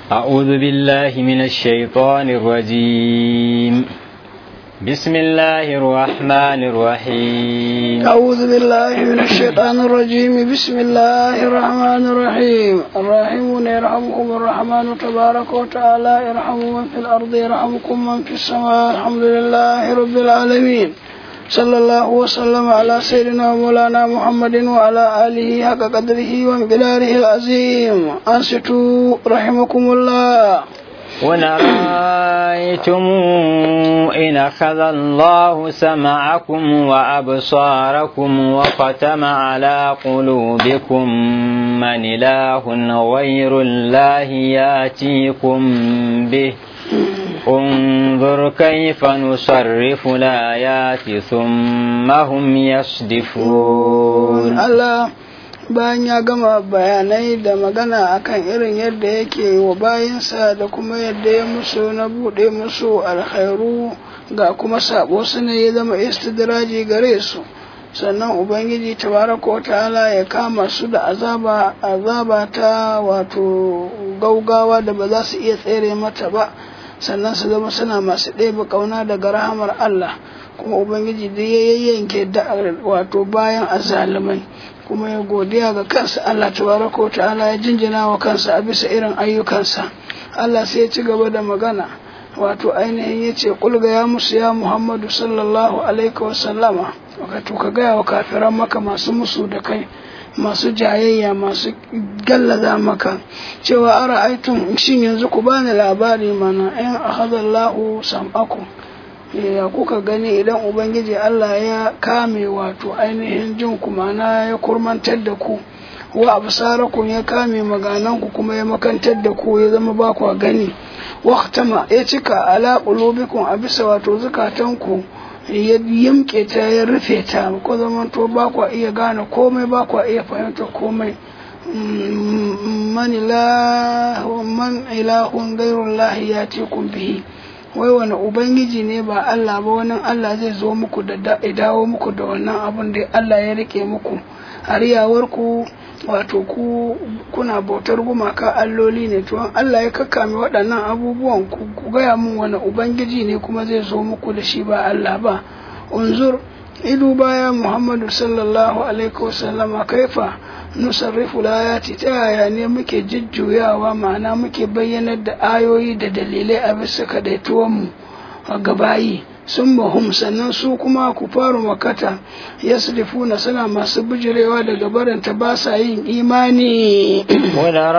أعوذ بالله من الشيطان الرجيم بسم الله الرحمن الرحيم أعوذ بالله من الشيطان الرجيم بسم الله الرحمن الرحيم الراحمون يرحمكم الرحمن تبارك وتعالى يرحم من في الأرض يرحمكم من في السماء الحمد لله رب العالمين صلى الله وسلم على سيدنا مولانا محمد وعلى آله حق قدره ومقداره العظيم أنصتوا رحمكم الله قل رأيتم إن أخذ الله سمعكم وأبصاركم وختم على قلوبكم من إله غير الله ياتيكم به انظر كيف نصرف الآيات ثم هم يصدفون Allah bayan ya gama bayanai da magana akan irin yadda yake wa bayansa da kuma yadda ya musu na buɗe musu alkhairu ga kuma sabo su ne ya zama istidraji gare su sannan ubangiji tabaraka wa ta'ala ya kama su da azaba azaba ta wato gaugawa da ba za su iya tsere mata ba sannan su zama suna masu ɗebe ƙauna daga rahamar Allah kuma ubangiji da ya yayyanke da wato bayan azalumai kuma ya godiya ga kansa Allah tabaraka wa ta'ala ya jinjina wa kansa a bisa irin ayyukansa Allah sai ya ci gaba da magana wato ainihin ya ce kulga ya musu ya Muhammadu sallallahu alaihi wa sallama wato ka gaya wa kafiran maka masu musu da kai masu jayayya masu gallaza maka cewa ara aitun shin yanzu ku bani labari mana in akhadallahu sam'akum ya kuka gani idan ubangiji Allah ya kame wato ainihin jin ku mana ya kurmantar da ku wa absarakum ya kame maganan ku kuma ya makantar da ku ya zama ba ku gani waqtama ya cika ala qulubikum a bisa wato zukatan ku ya yimke ta ya rufe ta ko zaman to ba ku iya gane komai ba ku iya fahimta komai man ilahu man ilahun gairullahi ya ce kun bihi wai wani ubangiji ne ba Allah ba wani Allah zai zo muku da dawo muku da wannan abin da Allah ya rike muku hariyawar ku wato ku kuna bautar gumaka alloli ne to Allah ya kakkame waɗannan abubuwan ku gaya mun wani ubangiji ne kuma zai zo muku da shi ba Allah ba unzur idu baya Muhammadu sallallahu alaihi wasallama kaifa nusarrifu layati ta yaya ne muke jujjuyawa ma'ana muke bayyanar da ayoyi da dalilai a bisa kadaituwanmu a gabayi sun mahum sannan su kuma ku faru makata ya na suna masu bijirewa daga baranta ba sa yin imani wadda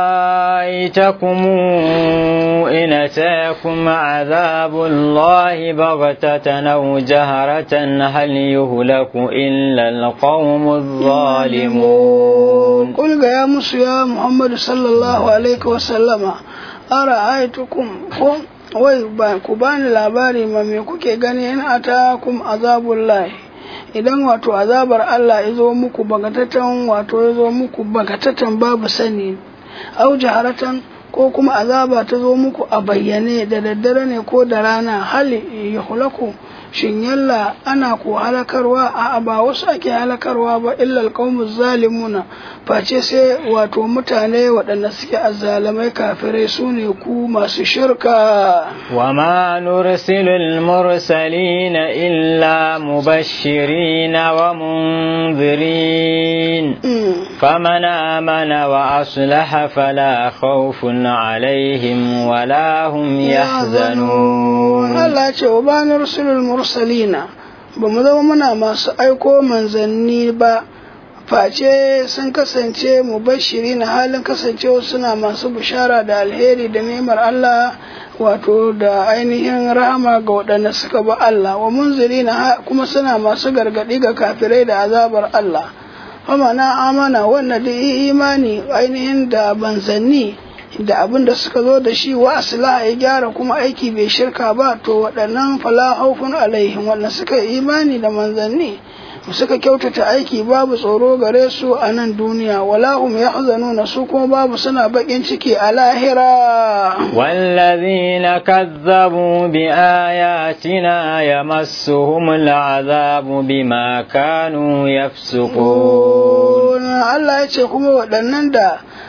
ra'aitakumu ina tayakum azabullahi bagatatan aw jaharatan hal yuhlaku illa alqawmu zalimun qul ga ya musu ya muhammadu sallallahu alaihi wa sallama ara'aitukum ko wai ba ku bani labari ma me kuke gani in atakum azabul lahi idan wato azabar Allah ya zo muku bagatatan wato ya zo muku bagatatan babu sani au jaharatan ko kuma azaba ta zo muku a bayyane da daddare ne ko da rana hali ya hulaku shin yalla ana ko halakarwa a ba wasu ake halakarwa ba illa alqawmu zalimuna face sai wato mutane waɗanda suke azzalamai kafirai su ne ku masu shirka wa ma nursilu al-mursalina illa mubashirin wa munzirin faman amana wa aslaha fala khawfun alaihim wala hum yahzanun Allah ce wa ba nursilul mursalina ba mu zama muna masu aiko manzanni ba face sun kasance mu bashiri na halin kasancewa suna masu bishara da alheri da nemar Allah wato da ainihin rahama ga waɗanda suka ba Allah wa munziri na kuma suna masu gargaɗi ga kafirai da azabar Allah fama na amana wanda da imani ainihin da banzanni da abin da suka zo da shi wa asila ya gyara kuma aiki bai shirka ba to waɗannan fala haufun alaihim wanda suka yi imani da manzanni suka kyautata aiki babu tsoro gare su a nan duniya wala hum yahzanuna su kuma babu suna bakin ciki a lahira wallazina kazzabu bi ayatina yamassuhum al'azabu bima kanu yafsukun Allah ya ce kuma waɗannan da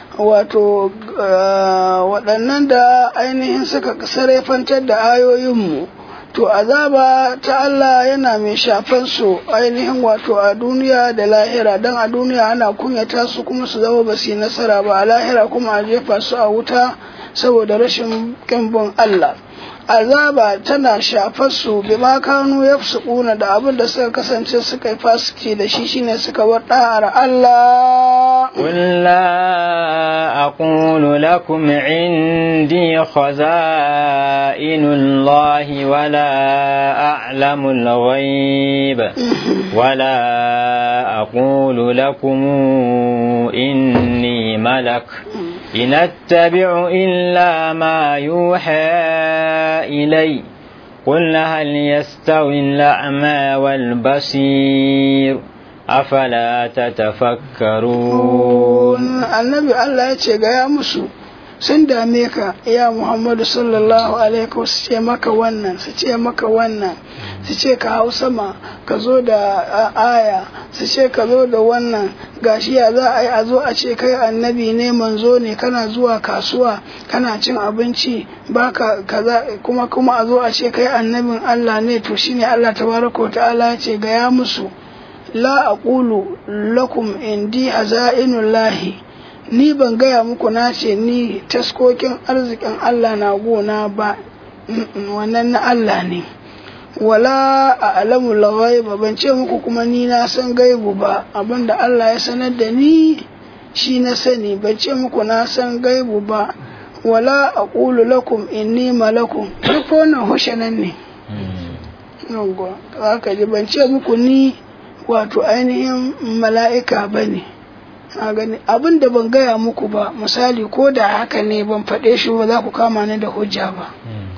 wato waɗannan da ainihin suka sarrafantar da ayoyinmu to azaba ta Allah yana mai shafan su ainihin wato a duniya da lahira don a duniya ana kunyata su kuma su zama ba su yi nasara ba a lahira kuma a jefa su a wuta saboda rashin kimbin Allah azaba tana shafar su bi ma kanu ya kuna da abin da suka kasance suka yi fasiki da shi shine suka bar da'ar Allah قل لا أقول لكم عندي خزائن الله ولا أعلم الغيب ولا أقول لكم إني ملك إن أتبع إلا ما يوحى إلي قل هل يستوي الأعمى والبصير أفلا تتفكرون النبي الله يتشجع يا مسو sun dame ka ya Muhammadu sallallahu alaihi su ce maka wannan su ce maka wannan su ce ka hau sama ka zo da aya su ce ka zo da wannan gashi ya za a yi a zo a ce kai annabi ne manzo ne kana zuwa kasuwa kana cin abinci baka kaza kuma kuma a zo a ce kai annabin Allah ne to shine Allah tabaraka ta'ala ya ce ga ya musu la aqulu lakum indi hazainullahi ni ban gaya muku na ce ni taskokin arzikin Allah na gona ba wannan na Allah ne wala a alamu ba ban ce muku kuma ni na san gaibu ba abinda Allah ya sanar da ni shi na sani ban ce muku na san gaibu ba wala a ƙulu lakum inni malakum duk wannan hushanan ne haka ji ban ce muku ni wato ainihin mala'ika ba ne abin da ban gaya muku ba misali ko da haka ne ban faɗe shi ba za ku kama ni da hujja ba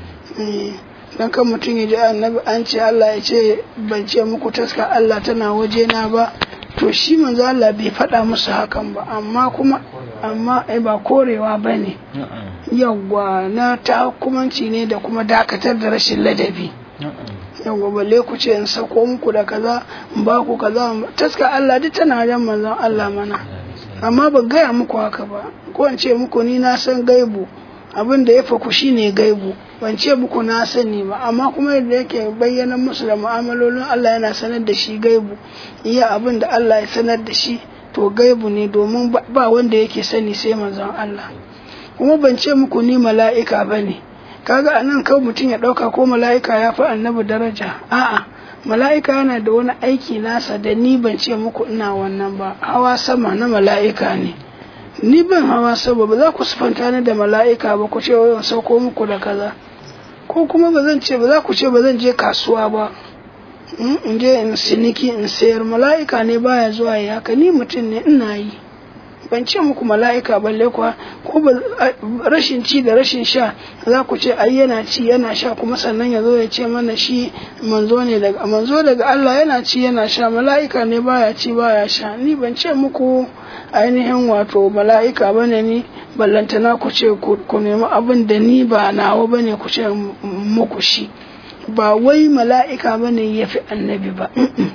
dan kan mutum ya ji annabi an ce Allah ya ce ban ce muku taska Allah tana waje na ba to shi manzo Allah bai faɗa musu hakan ba amma kuma amma ai ba korewa bane yawwa na takumanci ne da kuma dakatar da rashin ladabi yawwa balle ku ce in sako muku da kaza in ba ku kaza taska Allah duk tana wajen manzon Allah mana amma ban gaya muku haka ba ko in ce muku ni na san gaibu abin da ya faku shine gaibu ban ce muku na sani ba amma kuma yadda yake bayyana musu da mu'amalolin Allah yana sanar da shi gaibu iya abin da Allah ya sanar da shi to gaibu ne domin ba wanda yake sani sai manzon Allah kuma ban ce muku ni mala'ika ba ne kaga anan kawai mutum ya ɗauka ko mala'ika ya fi annabi daraja a'a mala'ika yana da wani aiki nasa da ni ban ce muku ina wannan ba hawa sama na mala'ika ne ni ban hawa sama ba za ku sufanta ni da mala'ika ba ku ce wayan sauko muku da kaza ko kuma ba zan ce ba za ku ce ba zan je kasuwa ba in je in siniki in sayar mala'ika ne baya zuwa yi haka ni mutum ne ina yi ban ce muku mala'ika balle kuwa ko rashin ci da rashin sha za ku ce ai yana ci yana sha kuma sannan ya zo ya ce mana shi manzo ne daga manzo daga Allah yana ci yana sha mala'ika ne baya ci baya sha ni ban ce muku ainihin wato mala'ika bane ni ballantana ku ce ku nemi abin da ni ba nawa bane ku ce muku shi ba wai mala'ika bane ya fi annabi ba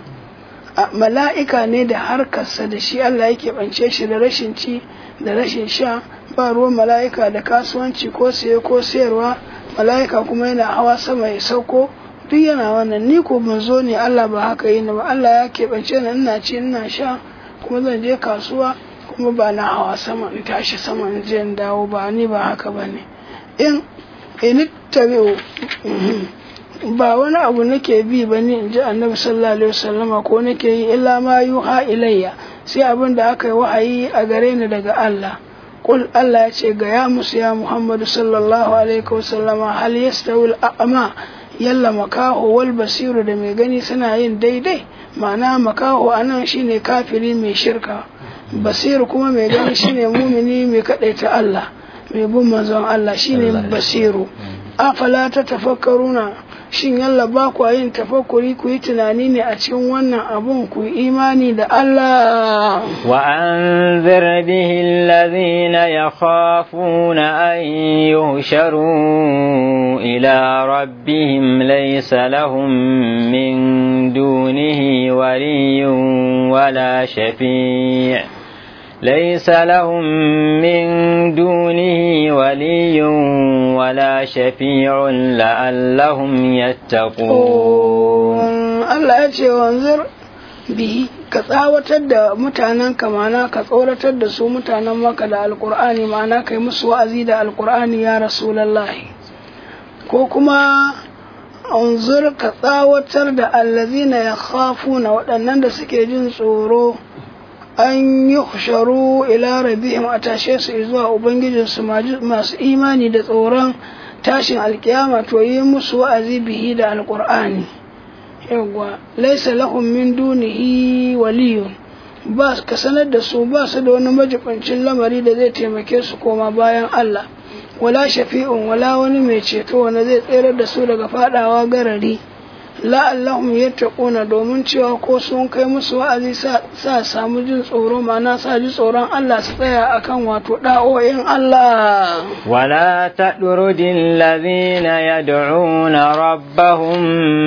mala'ika ne da harkarsa da shi Allah yake bance shi da rashin ci da rashin sha ba ruwan mala'ika da kasuwanci ko saye ko sayarwa mala'ika kuma yana hawa sama ya sauko duk yana wannan ni ko ban zo ne Allah ba haka yi ba Allah ya keɓance ni ina ci ina sha kuma zan je kasuwa kuma ba na hawa sama in tashi sama in je in dawo ba ni ba haka ba ne in in tabi'u ba wani abu nake bi ba ni in ji annabi sallallahu alaihi wasallama ko nake yi illa ma yuha ilayya sai abin da aka yi wahayi a gare ni daga Allah kul Allah ya ce ga ya musu ya Muhammadu sallallahu alaihi wasallama hal yastawi al-a'ma yalla makaho wal basiru da mai gani suna yin daidai ma'ana makaho anan shine kafiri mai shirka basiru kuma mai gani shine mumini mai kadaita Allah mai bin manzon Allah shine basiru afala ta tafakkaruna shin yalla ba ku yin tafakkuri ku yi tunani ne a cikin wannan abun ku yi imani da Allah wa anzir bihi alladhina yakhafuna an yuhsharu ila rabbihim laysa lahum min dunihi waliyyun wala shafi' ليس لهم من دونه ولي ولا شفيع لعلهم يتقون Allah ya ce wanzur bihi ka tsawatar da mutanen ka mana ka tsoratar da su mutanen maka da alkur'ani mana kai musu wa'azi da alkur'ani ya rasulallahi ko kuma unzur ka tsawatar da allazina ya na waɗannan da suke jin tsoro an yi husharu ila rabihim a tashe su zuwa ubangijinsu masu imani da tsoron tashin alkiyama to yi musu wa'azi bihi da alkur'ani yawwa laisa lahum min dunihi waliyun ba ka sanar da su ba su da wani majibancin lamari da zai taimake su koma bayan Allah wala shafi'un wala wani mai ceto wanda zai tsere da su daga fadawa garari la'allahum yattaquna domin cewa ko sun kai musu wa'azi sa samu jin tsoro ma'ana sa ji tsoron Allah su tsaya akan wato da'o'in Allah ولا تطرد الذين يدعون ربهم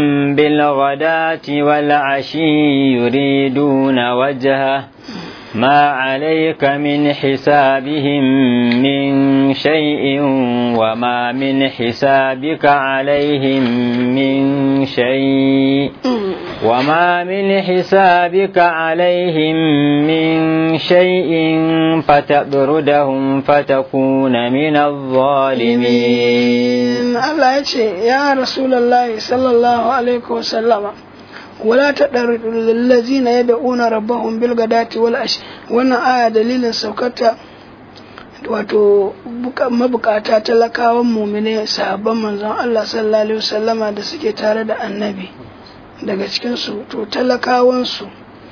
بالغداة والعشي يريدون وجهه ما عليك من حسابهم من شيء وما من حسابك عليهم من شيء وما من حسابك عليهم من شيء فتبردهم فتكون من الظالمين الله يقول يا رسول الله صلى الله عليه وسلم ولا تدرد الذين يدعون ربهم بالغداة والعشي wannan aya dalilin saukata wato mabukata talakawan mumine sahabban manzon Allah sallallahu alaihi wasallama da suke tare da annabi daga cikin su to talakawan su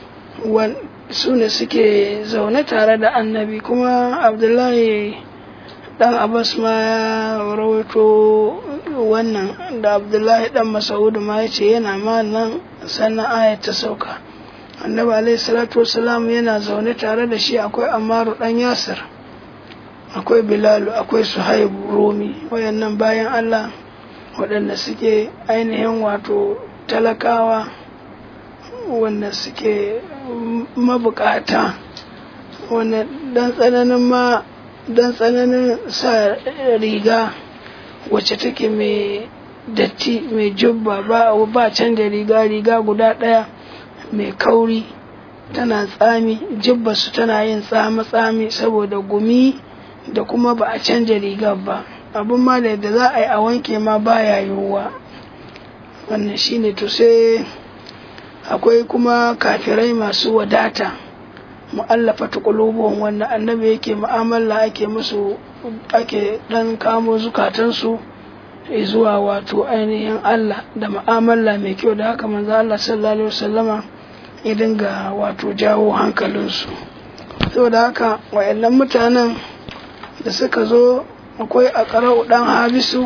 su ne suke zaune tare da annabi kuma Abdullahi dan Abbas ma ya rawaito wannan da Abdullahi dan Mas'ud ma yace yana ma nan sannan ayat ta sauka annabi alaihi salatu wasalam yana zaune tare da shi akwai amaru dan yasir akwai bilalu akwai suhaibu romi wayannan bayan allah waɗanda suke ainihin wato talakawa wanda suke mabukata wanda dan tsananin ma dan tsananin sa riga wacce take mai datti mai jubba ba ba canja riga riga guda ɗaya mai kauri tana tsami jibbarsu tana yin tsami-tsami saboda gumi da kuma ba a canja rigar ba abin ma da yadda za a yi a wanke ma baya yiwuwa wannan shine to sai akwai kuma kafirai masu wadata mu'allafa ta wanda annabi yake mu'amala ake musu ake dan kamo zukatansu zuwa wato ainihin Allah da mu'amala mai kyau da haka manzo Allah sallallahu alaihi wasallama ya dinga wato jawo hankalinsu saboda haka wayannan mutanen da suka zo akwai a ƙarau ɗan habisu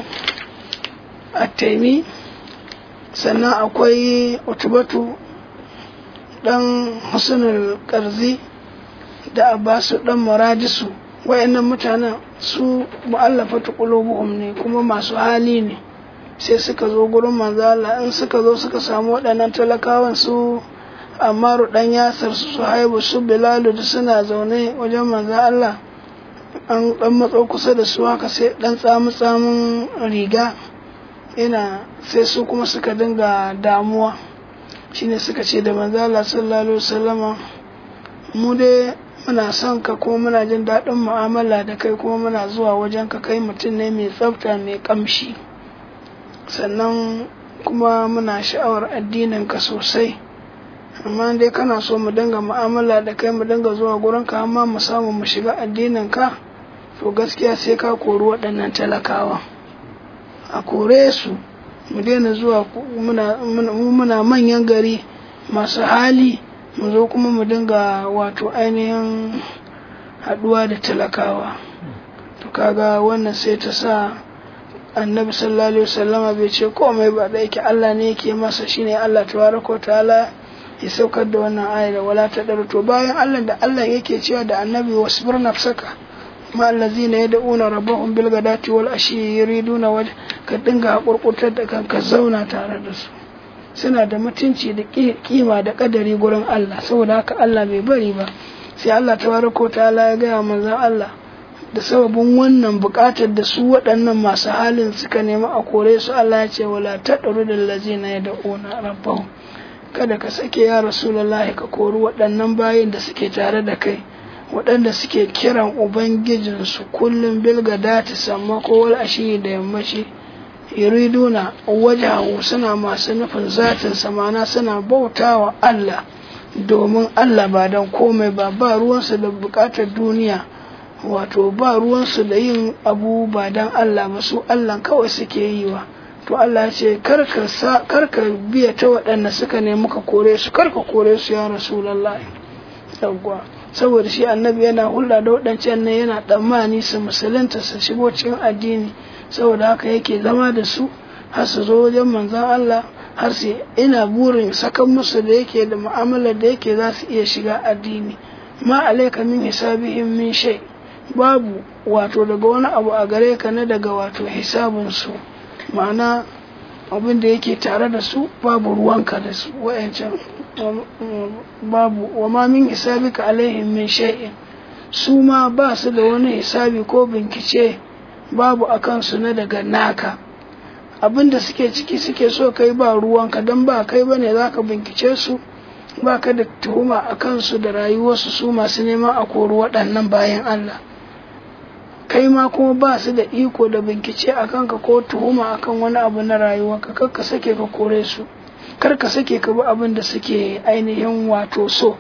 a taimi sannan akwai utubatu ɗan husnul ƙarzi da abbasu ɗan muradisu wayannan mutanen su mu'allafatu qulubuhum ne kuma masu hali ne sai suka zo gurin manzala in suka zo suka samu waɗannan talakawan su Amaru dan Yasir su Haibu su Bilalu da suna zaune wajen manzo Allah an dan matso kusa da su haka sai dan tsamu tsamun riga ina sai su kuma suka dinga damuwa shine suka ce da manzo Allah sallallahu alaihi wasallama mu dai muna son ka kuma muna jin daɗin mu'amala da kai kuma muna zuwa wajen ka kai mutum ne mai tsafta mai kamshi sannan kuma muna sha'awar addinin ka sosai amma dai kana so mu dinga mu'amala da kai mu dinga zuwa gurin ka amma mu samu mu shiga addinin ka to gaskiya sai ka kori waɗannan talakawa a kore su mu daina zuwa muna muna manyan gari masu hali mu zo kuma mu dinga wato ainihin haɗuwa da talakawa to kaga wannan sai ta sa annabi sallallahu alaihi wasallama bai ce komai ba da yake Allah ne yake masa shine Allah tabaraka ta'ala ya saukar da wannan aya da wala ta to bayan Allah da Allah yake cewa da annabi wasbir nafsaka ma allazina yad'una rabbahum bil ghadati wal ashi yuriduna waj ka dinga hakurkurtar da kanka zauna tare da su suna da mutunci da kima da kadari gurin Allah saboda haka Allah bai bari ba sai Allah tabaraka ta'ala ya gaya manzon Allah da sababin wannan buƙatar da su waɗannan masu halin suka nemi a kore su Allah ya ce wala taɗaru da lazina ya da'una rabbahum kada ka sake ya rasulullahi ka kori waɗannan bayin da suke tare da kai waɗanda suke kiran ubangijinsu kullum bilga dati samma ko wal ashi da yammaci yuriduna wajahu suna masu nufin zatin samana suna bautawa Allah domin Allah ba don komai ba ba ruwansu da bukatar duniya wato ba ruwansu da yin abu ba don Allah ba su Allah kawai suke yi wa to Allah ce karka biya ta waɗanda suka nemi ka kore su karka kore su ya rasulallahi yawwa saboda shi annabi yana hulɗa da waɗancan nan yana tsammani su musulunta su shigo cikin addini saboda haka yake zama da su har su zo wajen manzon Allah har su ina burin sakan musu da yake da mu'amalar da yake za su iya shiga addini ma alaika min hisabihim min shay babu wato daga wani abu a gare ka na daga wato hisabun su ma'ana abin da yake tare da su babu ruwanka da su wa'ancan babu wa ma min hisabika alaihim min shay'in su ma ba su da wani hisabi ko bincike babu a kansu na daga naka abin da suke ciki suke so kai ba ruwanka don ba kai bane za ka bincike su ba ka da tuhuma a kansu da rayuwarsu su masu neman a kori waɗannan bayan Allah kai ma kuma ba su da iko da bincike a kanka ko tuhuma a kan wani abu na rayuwarka kar ka sake ka kore su kar ka sake ka bi abin da suke ainihin wato so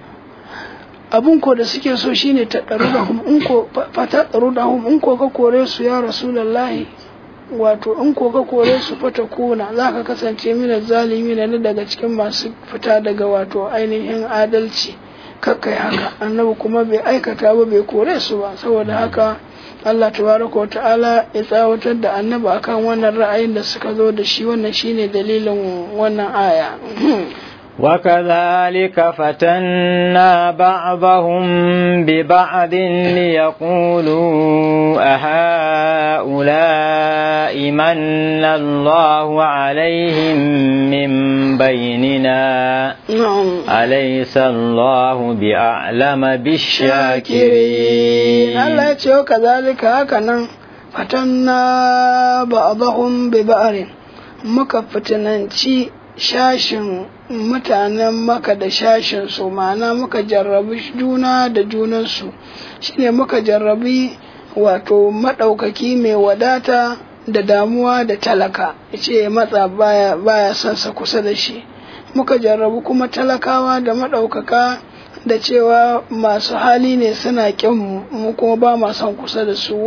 abin ko da suke so shine ta ɗaru da hum in ko fata ɗaru da hum in ko ka kore su ya rasulallahi wato in ko ka kore su fata kuna za ka kasance mina zalimi na daga cikin masu fita daga wato ainihin adalci kakkai haka annabi kuma bai aikata ba bai kore su ba saboda haka Allah tabaraka wa ta'ala ya tsawatar da annabi akan wannan ra'ayin da suka zo da shi wannan shine dalilin wannan aya وكذلك فتنا بعضهم ببعض ليقولوا أهؤلاء من الله عليهم من بيننا أليس الله بأعلم بالشاكرين الله يتشوى كذلك هكذا فتنا بعضهم ببعض مكفتنانشي shashin mutanen maka da shashin su ma'ana muka jarrabi juna da junansu shine muka jarrabi wato maɗaukaki mai wadata da damuwa da talaka ce matsa baya baya son sa kusa da shi muka jarrabu kuma talakawa da maɗaukaka da cewa masu hali ne suna ƙin mu kuma ba ma son kusa da su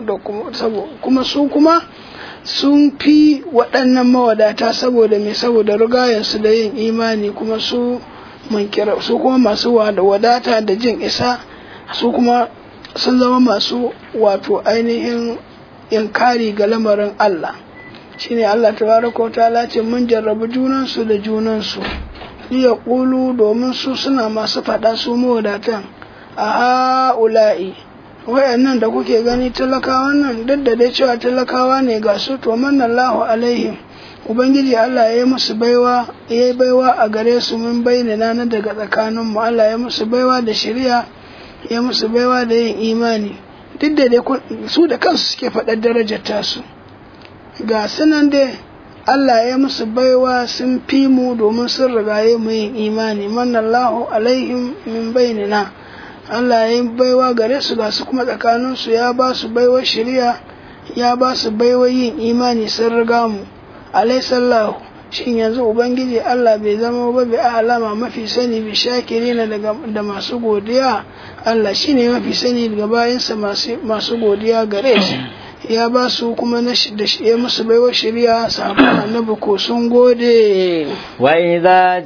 kuma su kuma sun fi waɗannan mawadata saboda mai saboda rigayensu da yin imani kuma su kira su kuma masu wadata da jin isa su kuma sun zama masu wato ainihin inkari ga lamarin Allah shine Allah tabaraka wa ta'ala ce mun jarrabu junansu da junansu iya ƙulu domin su suna masu faɗa su mawadatan a ha'ula'i wayannan da kuke gani talakawan nan duk da dai cewa talakawa ne ga su to manallahu alaihim ubangiji Allah ya yi musu baiwa ya yi baiwa a gare su min bayyana na daga tsakanin mu Allah ya musu baiwa da shari'a ya musu baiwa da yin imani duk da dai su da kansu suke faɗar darajar tasu ga sunan dai Allah ya musu baiwa sun fi mu domin sun rigaye mu yin imani manallahu alaihim min bayyana Allah ya yi baiwa gare su ga su kuma tsakaninsu ya ba su baiwa shari'a ya ba su baiwa yin imani sun riga mu alaisallahu shin yanzu ubangiji Allah bai zama ba bi alama mafi sani bi shakirina daga da masu godiya Allah shine mafi sani daga bayansa masu godiya gare shi ya ba su kuma na da ya musu baiwa shari'a sahabban annabi ko sun gode wa idza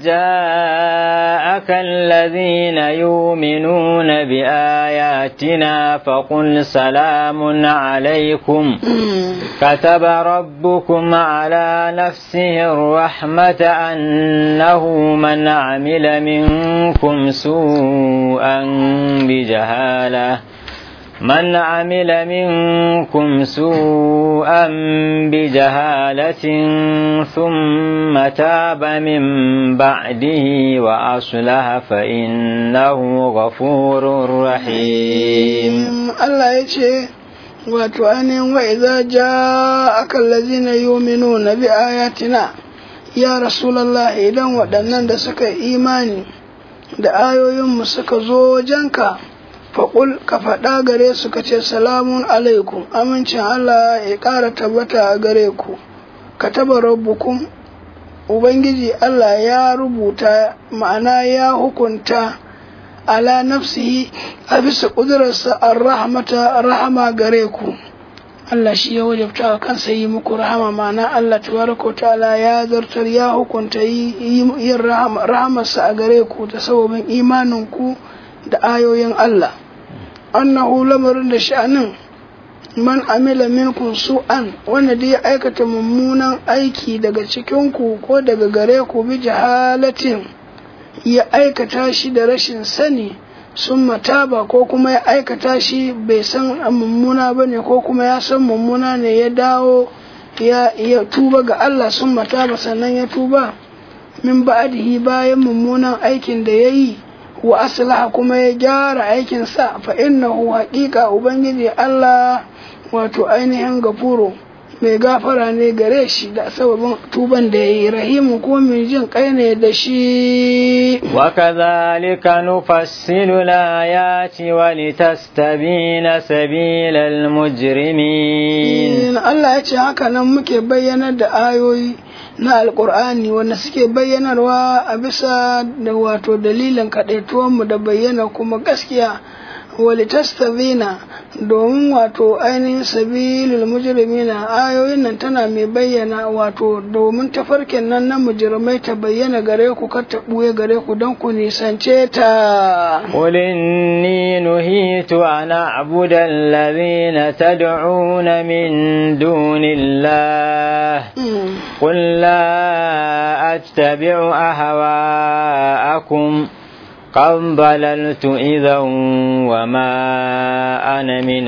ja'aka alladhina yu'minuna bi ayatina faqul salamun alaykum kataba rabbukum ala nafsihi ar-rahmata annahu man 'amila minkum su'an bi jahalah من عمل منكم سوءا بجهالة ثم تاب من بعده وأصلح فإنه غفور رحيم الله يجي wato ainihin wa idza ja'aka allazina yu'minuna bi ayatina ya rasulullah idan waɗannan da suka imani da ayoyinmu suka zo wajenka faƙul ka faɗa gare su ka ce salamun alaikum amincin Allah ya ƙara tabbata a gare ku ka taba rabbukum ubangiji Allah ya rubuta ma'ana ya hukunta ala nafsihi a bisa ƙudurarsa an rahamata rahama gare ku Allah shi ya wajabta wa kansa yi muku rahama ma'ana Allah tabaraka ta'ala ya zartar ya hukunta yin rahamarsa a gare ku da sababin imanin ku da ayoyin Allah annahu lamarin da sha'anin man amila minkum su'an wanda da ya aikata mummunan aiki daga cikin ku ko daga gare ku bi jahalatin ya aikata shi da rashin sani sun mataba ko kuma ya aikata shi bai san mummuna ba ne ko kuma ya san mummuna ne ya dawo ya, ya tuba ga Allah sun mataba sannan ya tuba min ba'adihi bayan mummunan aikin da ya yi wa aslaha kuma ya gyara aikinsa fa innahu haƙiƙa ubangiji Allah wato ainihin gafuro mai gafara ne gare shi da sababin tuban da ya yi rahimu ko mai jin kai ne da shi وكذلك نفصل الآيات ولتستبين سبيل المجرمين Allah ya ce haka nan muke bayyanar da ayoyi na alkur'ani wanda suke bayyanarwa a bisa da wato dalilin kaɗaituwanmu da bayyana kuma gaskiya walitastabina domin wato ainihin sabilul mujrimina ayoyin nan tana mai bayyana wato domin tafarkin nan na mujrimai ta bayyana gare ku kar ta buye gare ku don ku nisance ta قل إني نهيت أن أعبد الذين تدعون من دون الله قل لا أتبع أهواءكم قد ضللت إذا وما أنا من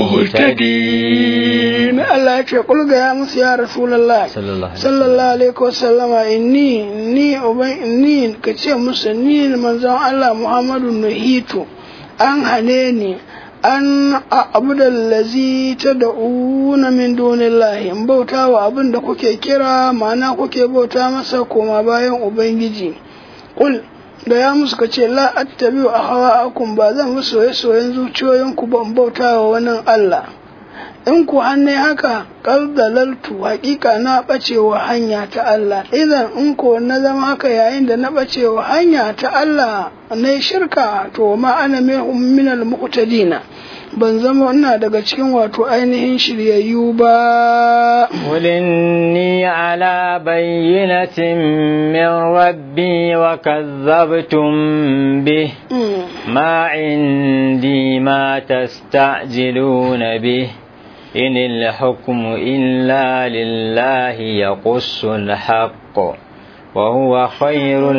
المهتدين Allah ya ce kulga ya musu ya Rasulullah sallallahu alaihi wasallama inni ni uban inni ka ce musu ni manzon Allah Muhammadu nuhitu an hane ni an abudal lazi ta da'una min dunillahi in bauta wa abin da kuke kira ma'ana kuke bauta masa koma bayan ubangiji kul da ya musu ka ce la attabi'u ahwa'akum ba zan musu soye soyen zuciyoyinku ban bauta wa wani Allah in ku hanne haka kaldalaltu hakika na bacewa hanya ta Allah idan in ko na zama haka yayin da na bacewa hanya ta Allah na shirka to ma ana min al muqtadina ban zama ina daga cikin wato ainihin shiryayyu ba قل إني على بينة من ربي وكذبتم به ما عندي ما تستعجلون به إن الحكم إلا لله يقص الحق وهو خير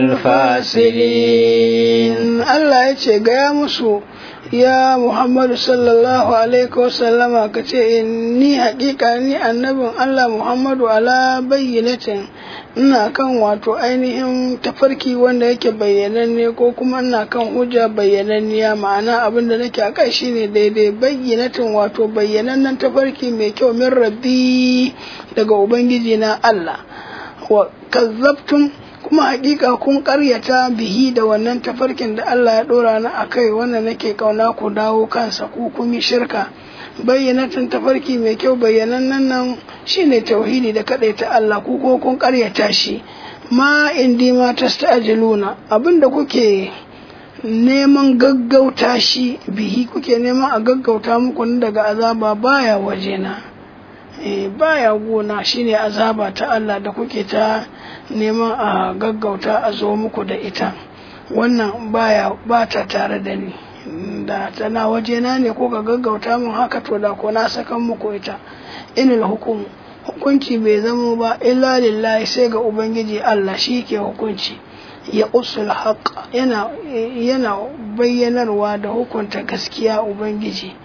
الفاسرين الله يتشي مسو ya Muhammadu sallallahu alaihi wasallama ka ce ni hakika ni annabin Allah Muhammadu ala bayyanatin ina kan wato ainihin tafarki wanda yake bayyananne ko kuma ina kan hujja bayyananniya ma'ana abin da nake a kai shine daidai bayyanatin wato bayyanannen tafarki mai kyau min rabbi daga ubangiji na Allah wa kazzabtum kuma hakika kun karyata bihi da wannan tafarkin da Allah ya dora na akai wannan nake kauna ku dawo kansa ku kun yi shirka bayyanatin tafarki mai kyau bayyanannen nan shine tauhidi da ta Allah ku ko kun karyata shi ma indi ma tasta'jiluna abinda kuke neman gaggauta shi bihi kuke neman a gaggauta muku daga azaba baya wajena eh baya gona shine azaba ta Allah da kuke ta neman a gaggauta a zo muku da ita wannan baya ba ta tare da ni da tana wajena ne ko ka gaggauta mun haka to da ko na sakan muku ita inil hukum hukunci bai zamo ba illa lillahi sai ga ubangiji Allah shi ke hukunci ya usul haq yana yana bayyanarwa da hukunta gaskiya ubangiji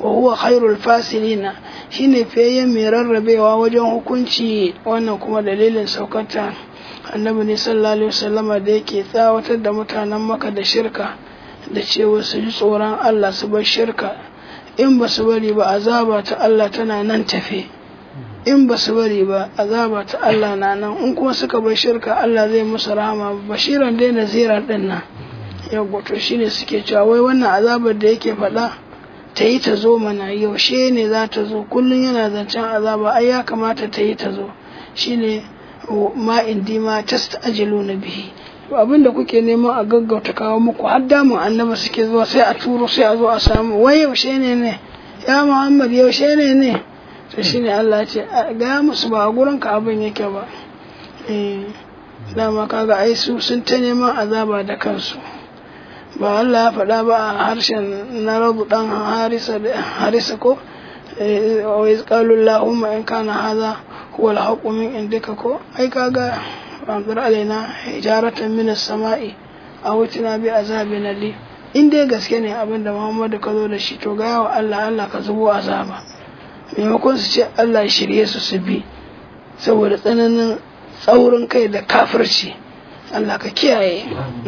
wa huwa khairul fasilina shine fiyayyen mai rarrabewa wajen hukunci wannan kuma dalilin saukata annabi ne sallallahu alaihi wasallama da yake tsawatar da mutanen maka da shirka da cewa su ji tsoron Allah su bar shirka in ba su bari ba azaba ta Allah tana nan tafe in ba su bari ba azaba ta Allah na nan in kuma suka bar shirka Allah zai musu rahama bashiran dai naziran din nan yawwa to shine suke cewa wai wannan azabar da yake faɗa ta yi ta zo mana yaushe ne za ta zo kullum yana zancen azaba ai ya kamata ta yi ta zo shine ma indi ma tasta'jilu na bihi abin da kuke neman a gaggauta kawo muku har damun annaba suke zuwa sai a turo sai a zo a samu wai yaushe ne ne ya muhammad yaushe ne ne to shine Allah ya ce ga musu ba a gurin ka abin yake ba eh dama kaga ai su sun ta neman azaba da kansu ba Allah ya faɗa ba a harshen na rabu dan harisa harisa ko wa izqalu allahumma in kana hadha huwa al-haqqu min indika ko ai kaga anzur alaina hijaratan min as-sama'i aw tina bi azabin ali in dai gaske ne abin da Muhammadu ka zo da shi to ga yawa Allah Allah ka zubo azaba maimakon su ce Allah ya shirye su su bi saboda tsananin tsaurin kai da kafirci Allah ka kiyaye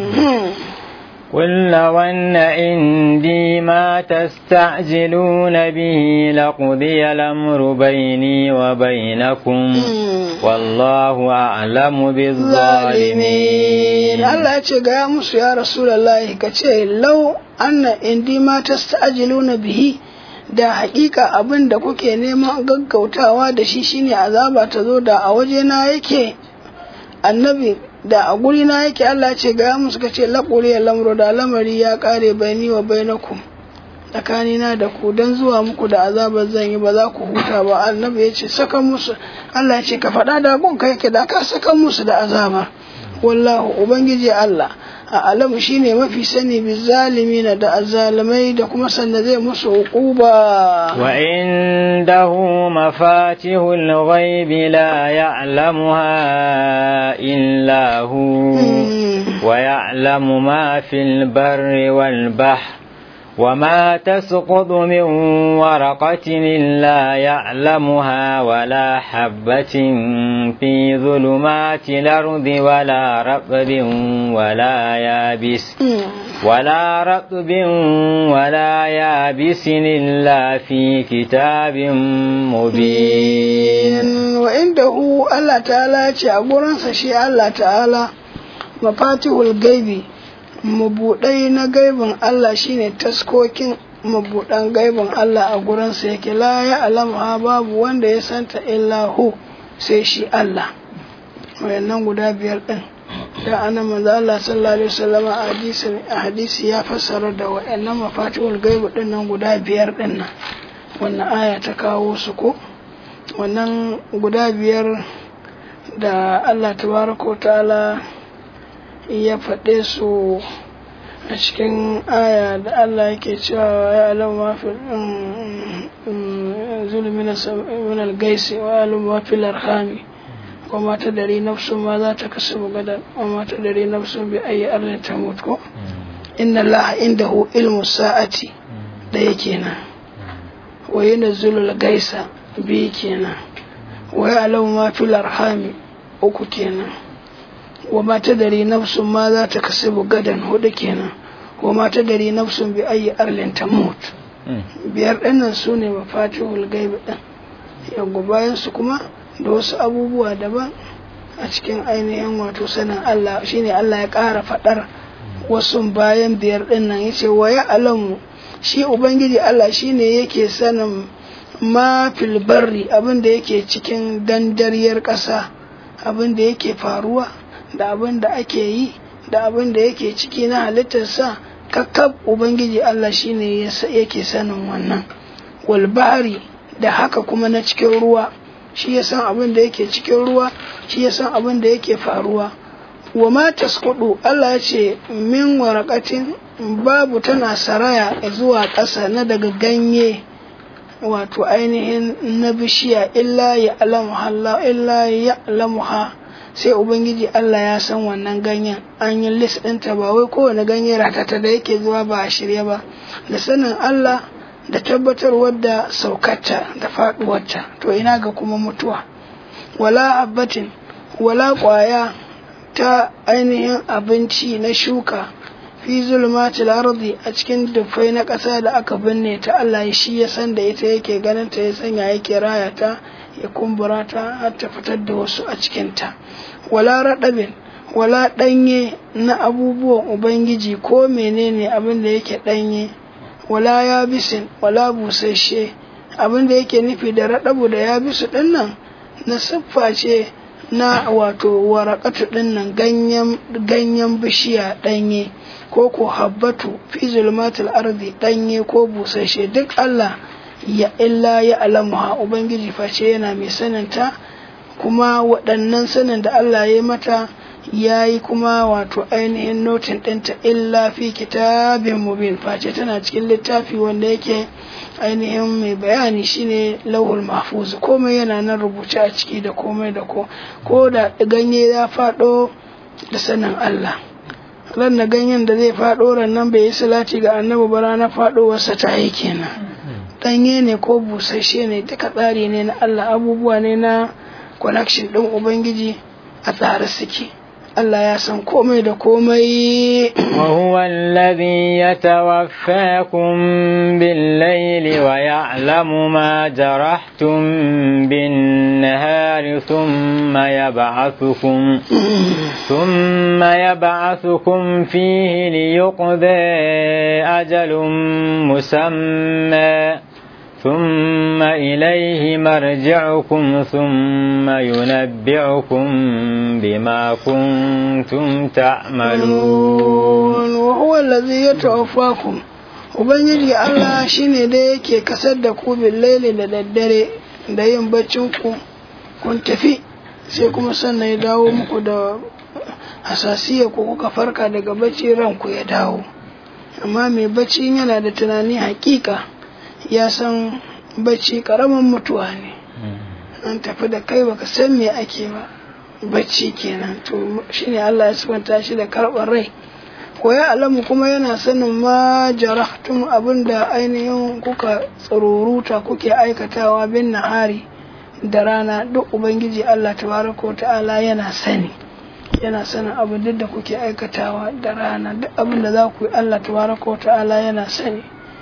قل لو أن عندي ما تستعجلون به لقضي الأمر بيني وبينكم والله أعلم بالظالمين الله يقول يا موسى يا رسول الله كتير لو أن عندي ما تستعجلون به da hakika abin da kuke neman gaggautawa da shi shine azaba ta zo da a wajena yake annabi da a guri na yake Allah ce ga mu suka ce laƙuri ya lamro da lamari ya ƙare bayani wa bainakum tsakanina da ku dan zuwa muku da azabar zan yi ba za ku huta ba annabi ya ce saka musu Allah ce ka faɗa da gun ka yake da ka saka musu da azaba wallahu ubangiji Allah a alamu shine mafi sani bi zalimina da azalimai da kuma sanda zai musu hukuba wa indahu mafatihul ghaibi la ya'lamuha illa hu wa ya'lamu ma fil barri wal bahr وما تسقط من ورقة إلا يعلمها ولا حبة في ظلمات الأرض ولا رطب ولا يابس ولا رطب ولا يابس إلا في كتاب مبين وعنده الله تعالى أقول شيء الله تعالى مفاتيح الغيب mabuɗai na gaibin Allah shine taskokin mabuɗan gaibin Allah a gurinsa yake la ya alama babu wanda ya santa illa hu sai shi Allah wayannan guda biyar ɗin da ana manzo Allah sallallahu alaihi wasallam a hadisi a hadisi ya fassara da wayannan mafatihul gaibi ɗin nan guda biyar ɗin nan wannan aya ta kawo su ko wannan guda biyar da Allah tabaraka wa ta'ala ya faɗe su a cikin aya da Allah yake cewa ya alama fi zulmin al-gaisi wa alama fi larhami wa mata dare nafsun ma za ta kasu gadan wa mata dare nafsun bi ayi arnin ta mutu inna Allah indahu ilmu sa'ati da yake nan wa yunzilu al-gaisa bi kenan wa ya alama fi larhami uku kenan wa ma tadari nafsun ma za ta kasibu gadan hudu kenan wa ma tadari nafsun bi ayi arlin tamut biyar ɗannan su ne mafatihul gaibi ɗin yaggo bayan su kuma da wasu abubuwa daban a cikin ainihin wato sanin Allah shine Allah ya ƙara faɗar wasu bayan biyar ɗin nan yace wa ya alamu shi ubangiji Allah shine yake sanin ma fil barri abin da yake cikin dandariyar ƙasa abin da yake faruwa da abin da ake yi da abin da yake ciki na halittarsa kakkab ubangiji Allah shine yake sanin wannan wal bahari da haka kuma na cikin ruwa shi ya san abin da yake cikin ruwa shi ya san abin da yake faruwa wa ma tasqudu Allah ya ce min waraqatin babu tana saraya zuwa ƙasa na daga ganye wato ainihin na bishiya illa ya alamuha illa ya alamuha sai ubangiji Allah ya san wannan ganyen an yi list ɗinta ba wai kowane ganye ratata da yake zuwa ba a shirye ba da sanin Allah da tabbatarwar da saukarta da faduwarta to ina ga kuma mutuwa wala abbatin wala kwaya ta ainihin abinci na shuka fi zulmatil ardi a cikin dufai na ƙasa da aka binne ta Allah shi ya san da ita yake ganin ta ya sanya yake raya ta ya kumbura ta har ta fitar da wasu a cikin ta wala raɗabin wala ɗanye na abubuwan ubangiji ko menene abin da yake ɗanye wala ya bisin wala busasshe abin da yake nufi da raɗabu da ya bisu ɗin nan na siffa ce na wato warakatu ɗin nan ganyen bishiya ɗanye ko ko habbatu fi zulmatul ardi ɗanye ko busasshe duk Allah ya illa ya alamuha ubangiji face yana mai saninta kuma waɗannan sanin da Allah ya mata ya yi kuma wato ainihin notin ɗinta illa fi kitabin mubin face tana cikin littafi wanda yake ainihin mai bayani shine lauhul mahfuz komai yana nan rubuce a ciki da komai da ko ko da ganye ya faɗo da sanin Allah ran da ganyen da zai faɗo ran nan bai yi salati ga annabi ba ranar faɗowarsa ta yi kenan ɗanye ne ko busasshe ne duka tsari ne na Allah abubuwa ne na connection ɗin ubangiji a tsare suke Allah ya san komai da komai وهو الذي يتوفاكم بالليل ويعلم ما جرحتم بالنهار ثم يبعثكم ثم يبعثكم فيه ليقضى أجل مسمى ثم إليه مرجعكم ثم ينبعكم بما كنتم تعملون وهو الذي يتوفاكم Ubangiji Allah shi ne da yake kasar da ku laili da daddare da yin baccin ku kun tafi sai kuma sannan ya dawo muku da hasasiya ku kuka farka daga bacci ranku ya dawo amma mai bacci yana da tunani hakika ya san bacci karamin mutuwa ne an tafi da kai baka san me ake ba bacci kenan to shine Allah ya subanta shi da karɓar rai ko ya alamu kuma yana sanin ma jarahtum abinda ainihin kuka tsaruruta kuke aikatawa bin nahari da rana duk ubangiji Allah tabaraka ta'ala yana sani yana sanin abin duk da kuke aikatawa da rana duk abin da za ku yi Allah tabaraka ta'ala yana sani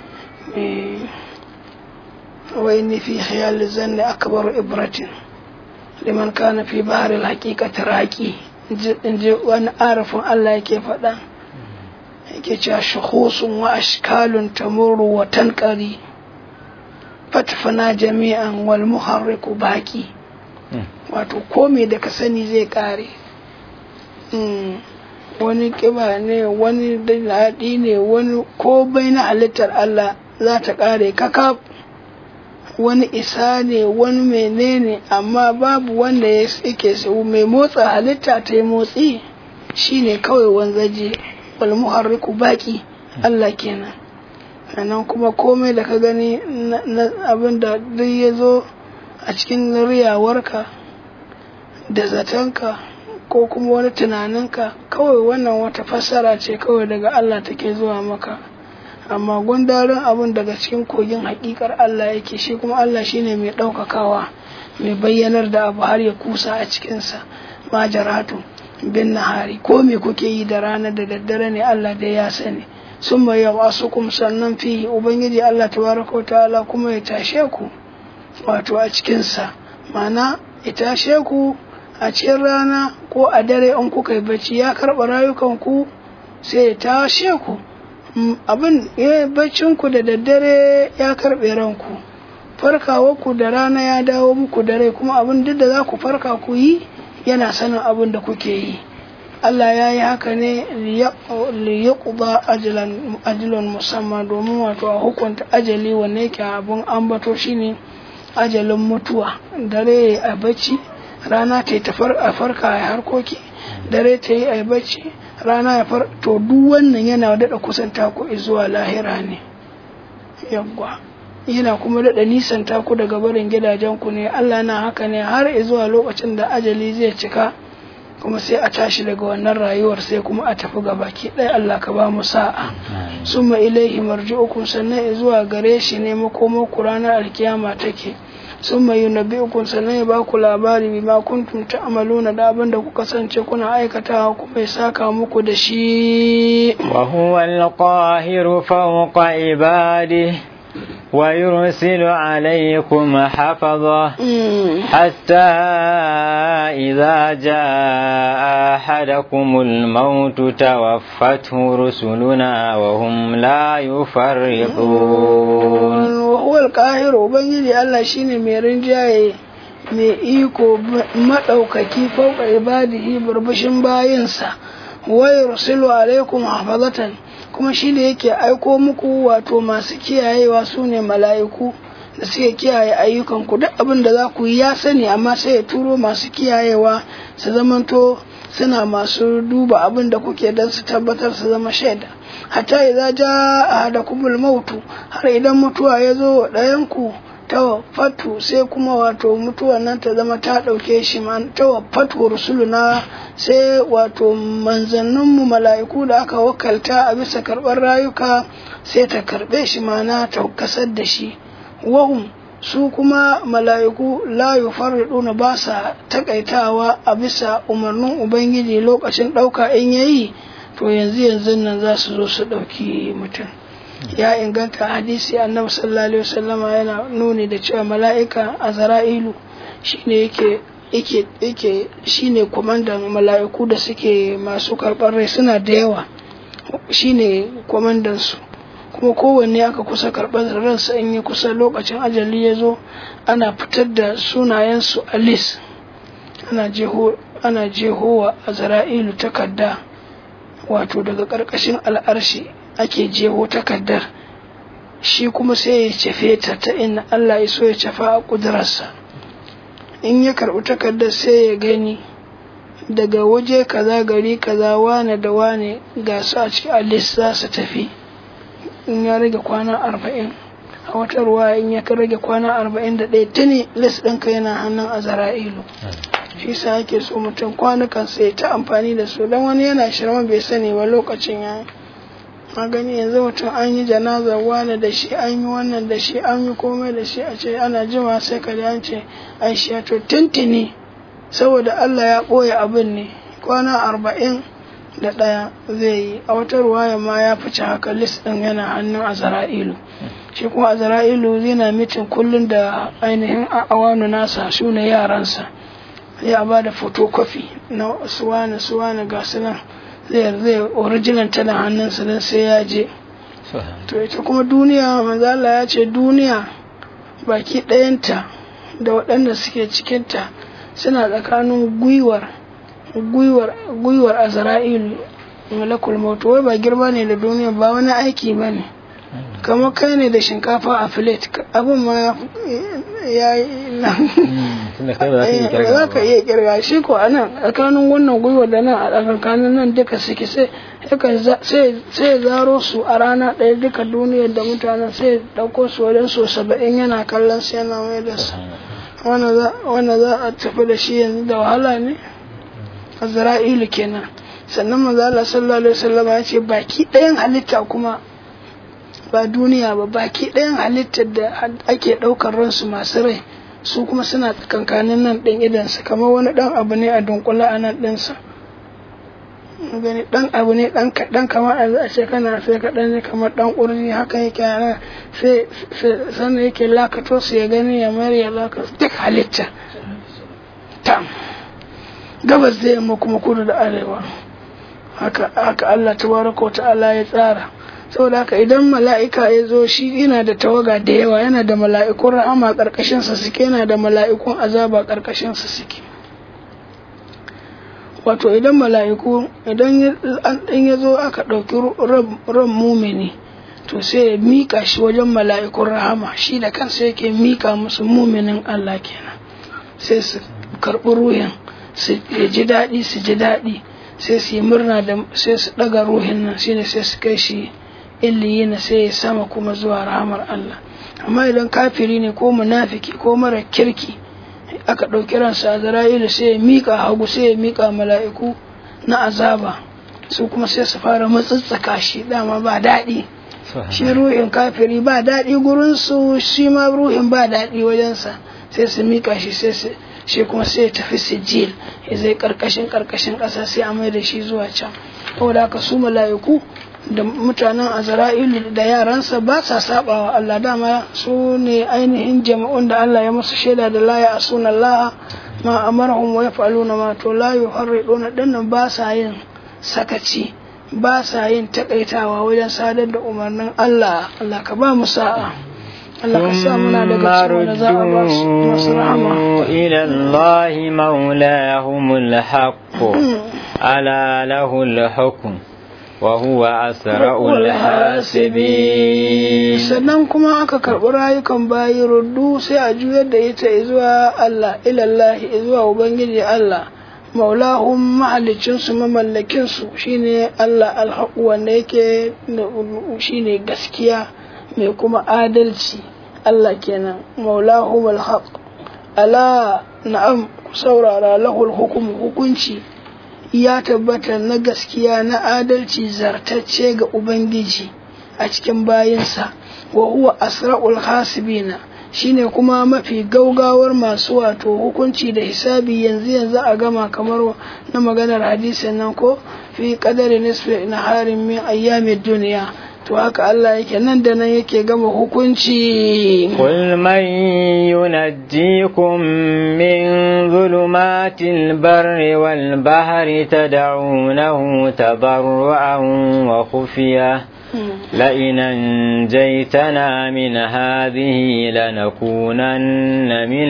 وإني في خيال الزن أكبر إبرة لمن كان في بحر الحقيقة راكي in ji wani arafin Allah yake faɗa yake cewa shuhusun wa ashkalun tamurru wa tankari fatfana jami'an wal muharriku baki wato komai da ka sani zai kare wani kiba ne wani daɗi ne wani ko bai na halittar Allah za ta kare kakaf wani isa ne wani menene amma babu wanda ya yake sau mai motsa halitta ta yi motsi shine kawai wanzaje wal muharriku baki Allah kenan sannan kuma komai da ka gani na abin da duk ya zo a cikin riyawarka da zatonka ko kuma wani tunaninka kawai wannan wata fassara ce kawai daga Allah take zuwa maka amma gundarin abin daga cikin kogin hakikar Allah yake shi kuma Allah shine mai ɗaukakawa mai bayyanar da abu har ya kusa a cikinsa ma jaratu bin nahari ko me kuke yi da rana da daddare ne Allah da ya sani sun mai yawa su kuma sannan fi ubangiji Allah tabaraka wa ta'ala kuma ya tashe ku wato a cikinsa mana ya tashe ku a cikin rana ko a dare in kuka yi bacci ya karɓa rayukanku sai ya tashe ku abin ya baccinku da daddare ya karɓe ranku farkawarku da rana ya dawo muku da rai kuma abin duk da za ku farka ku yi yana sanin abin da kuke yi Allah ya yi haka ne liyaquba ajalan musamman domin wato a hukunta ajali wanne yake abin ambato shine ajalin mutuwa dare a bacci rana ta yi a farka a harkoki dare ta yi a bacci rana ya far to duk wannan yana daɗa kusanta ku zuwa lahira ne yawwa yana kuma daɗa nisanta ku daga barin gidajen ku ne Allah na haka ne har zuwa lokacin da ajali zai cika kuma sai a tashi daga wannan rayuwar sai kuma a tafi ga baki ɗaya Allah ka ba mu sa'a summa ilaihi marji'ukum sannan zuwa gare shi ne makomo ku ranar alkiyama take summa yunabbi'ukum sannan ya ba ku labari bima kuntum ta'maluna da abin da kuka kasance kuna aikatawa kuma ya saka muku da shi وهو القاهر فوق عباده ويرسل عليكم حفظه حتى إذا جاء أحدكم الموت توفته رسلنا وهم لا يفرطون وهو القاهر وبنجي الله شيني mai rinjaye mai iko maɗaukaki fauka ibadihi burbushin bayinsa wa yursilu alaikum hafazatan kuma shi da yake aiko muku wato masu kiyayewa su ne mala'iku da suke kiyaye ayyukanku duk abin da za ku yi ya sani amma sai ya turo masu kiyayewa su zamanto suna masu duba abin da kuke don su tabbatar su zama shaida hatta idza jaa ahadakumul mautu har idan mutuwa ya zo wa ɗayanku tawaffatu sai kuma wato mutuwan nan ta zama ta ɗauke shi ma tawaffatu rusuluna sai wato manzanninmu mala'iku da aka wakalta a bisa karɓar rayuka sai ta karɓe shi mana ta kasar da shi wahum su kuma mala'iku la yufarriduna ba sa takaitawa a bisa umarnin ubangiji lokacin ɗauka in yayi to yanzu yanzu nan za su zo su ɗauki mutum ya inganta hadisi annabi sallallahu alaihi wasallama yana nuni da cewa mala'ika azra'ilu shine yake yake yake shine kwamandan mala'iku da suke masu karɓar rai suna da yawa shine kwamandan su kuma kowanne aka kusa karɓar ransa in yi kusa lokacin ajali ya zo ana fitar da sunayensu a lis ana jeho ana jehowa azra'ilu takarda wato daga ƙarƙashin al'arshi ake jeho takardar shi kuma sai ya cefe ta ta inna Allah ya so ya cefa a ƙudurarsa in ya karɓi takardar sai ya gani daga waje kaza gari kaza wane da wane ga su a cikin alis za su tafi in ya rage kwana arba'in a wata ruwa in ya rage kwana arba'in da ɗaya tuni lis ɗinka yana hannun azara'ilu shi sa ake so mutum kwanukan sai ta amfani da su don wani yana shirma bai sani ba lokacin ya a gani yanzu mutum an yi janazar wane da shi an yi wannan da shi an yi komai da shi a ce ana jima sai ka an ce an shi to tuntuni saboda Allah ya ɓoye abin ne kwana arba'in da ɗaya zai yi a wata ruwaya ma ya fice haka list ɗin yana hannun azara'ilu shi kuma azara'ilu yana mitin kullum da ainihin awanu nasa su ne yaransa ya ba da photocopy na suwane suwane ga su nan zai zai original tana hannunsa don sai ya je to ita kuma duniya manzala ya ce duniya baki ɗayanta da waɗanda suke cikinta suna tsakanin gwiwar gwiwar gwiwar azra'ilu malakul mautu wai ba girma ne da duniya ba wani aiki ba ne kamar kai ne da shinkafa a filet abin ma ya yi nan za ka iya kirga shi ko a nan tsakanin wannan gwiwa da nan a tsakanin nan duka suke sai sai zaro su a rana ɗaya duka duniyar da mutanen sai ɗauko su wajen so saba'in yana kallon su yana mai da su wanda za a tafi da shi yanzu da wahala ne azra'ilu kenan sannan manzo Allah sallallahu alaihi wasallam ya ce baki ɗayan halitta kuma ba duniya ba baki ɗayan halittar da ake ɗaukar ransu masu rai su kuma suna tsakankanin nan ɗin idansa kamar wani ɗan abu ne a dunkula a nan ɗinsa gani ɗan abu ne ɗan kaɗan kamar a ce kana sai kaɗan ne kamar ɗan ƙurji haka yake a sai sannan yake lakato su ya gani ya mayar ya lakato duk halitta tam gabas da yamma kuma kudu da arewa haka haka Allah tabaraka wa ta'ala ya tsara saboda haka idan mala'ika ya zo shi yana da tawaga da yawa yana da mala'ikun rahama ƙarƙashinsa suke yana da mala'ikun azaba ƙarƙashinsa suke wato idan mala'iku idan ya zo aka ɗauki ran mumini to sai ya miƙa shi wajen mala'ikun rahama shi da kansa yake miƙa musu muminin Allah kenan sai su karɓi ruhin su ji daɗi su ji daɗi sai su yi murna da sai su ɗaga ruhin nan shine sai su kai shi illiyina sai ya sama kuma zuwa rahamar Allah amma idan kafiri ne ko munafiki ko mara kirki aka ɗauki ransa azra'ilu sai ya miƙa hagu sai ya miƙa mala'iku na azaba su kuma sai su fara matsatsaka shi dama ba daɗi shi ruhin kafiri ba daɗi gurinsu shi ma ruhin ba daɗi wajensa sai su miƙa shi sai su shi kuma sai ya tafi sijil ya zai karkashin karkashin ƙasa sai a mai da shi zuwa can saboda haka su mala'iku da mutanen azra'ilu da yaransa ba sa saba wa Allah dama su ne ainihin jama'un da Allah ya musu shaida da la ya asuna Allah ma amarahum wa yaf'aluna ma to la yuharriduna dinnan ba sa yin sakaci ba sa yin takaitawa wajen sadar da umarnin Allah Allah ka ba mu sa'a Allah ka sa muna daga cikin da za a ba su masu rahama إلى الله مولاهم الحق ألا له الحكم وهو أسرع الحاسبين sannan kuma aka karɓi rayukan bayi ruddu sai a juyar da ita zuwa Allah ilallahi zuwa ubangiji Allah maulahum mahalicinsu mamallakinsu shine Allah alhaƙu wanda yake shine gaskiya mai kuma adalci Allah kenan maulahum alhaq ala na'am ku saurara lahul hukum hukunci ya tabbata na gaskiya na adalci zartacce ga ubangiji a cikin bayinsa wa huwa asra'ul hasibina shine kuma mafi gaugawar masu wato hukunci da hisabi yanzu yanzu a gama kamar na maganar hadisin nan ko fi qadari nisfi naharin min ayyamin duniya to haka Allah yake nan da nan yake gama hukunci قل من ينجيكم من ظلمات البر والبحر تدعونه تضرعا وخفية لئن أنجيتنا من هذه لنكونن من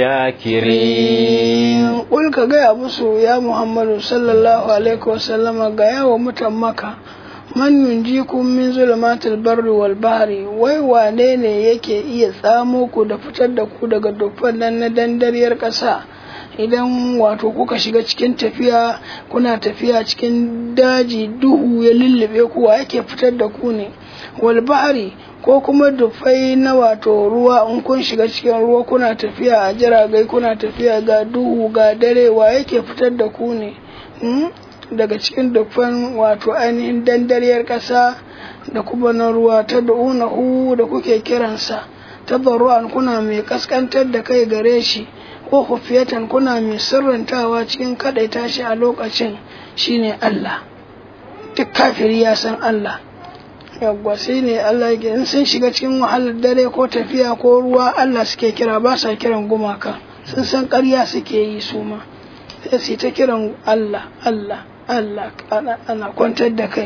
الشاكرين قل كجاء بسو يا محمد صلى الله عليه وسلم جاء ومتمكة man yunjikum min zulumatil barri wal bahri wai wane ne yake iya tsamo ku da fitar da ku daga dukkan nan na dandariyar ƙasa idan wato kuka shiga cikin tafiya kuna tafiya cikin daji duhu ya lullube ku wa yake fitar da ku ne wal bahri ko kuma dufai na wato ruwa in kun shiga cikin ruwa kuna tafiya a jiragai kuna tafiya ga duhu ga dare wa yake fitar da ku ne daga cikin dukkan wato ainihin dandariyar ƙasa da kuma na ruwa ta da'unahu da kuke kiransa tabarru'an kuna mai kaskantar da kai gare shi ko hufiyatan kuna mai sirrantawa cikin kaɗaita shi a lokacin shine Allah duk kafiri ya san Allah yawwa sai ne Allah ya in sun shiga cikin wahalar dare ko tafiya ko ruwa Allah suke kira ba sa kiran gumaka sun san ƙarya suke yi su ma sai su ta kiran Allah Allah Allah ana kwantar da kai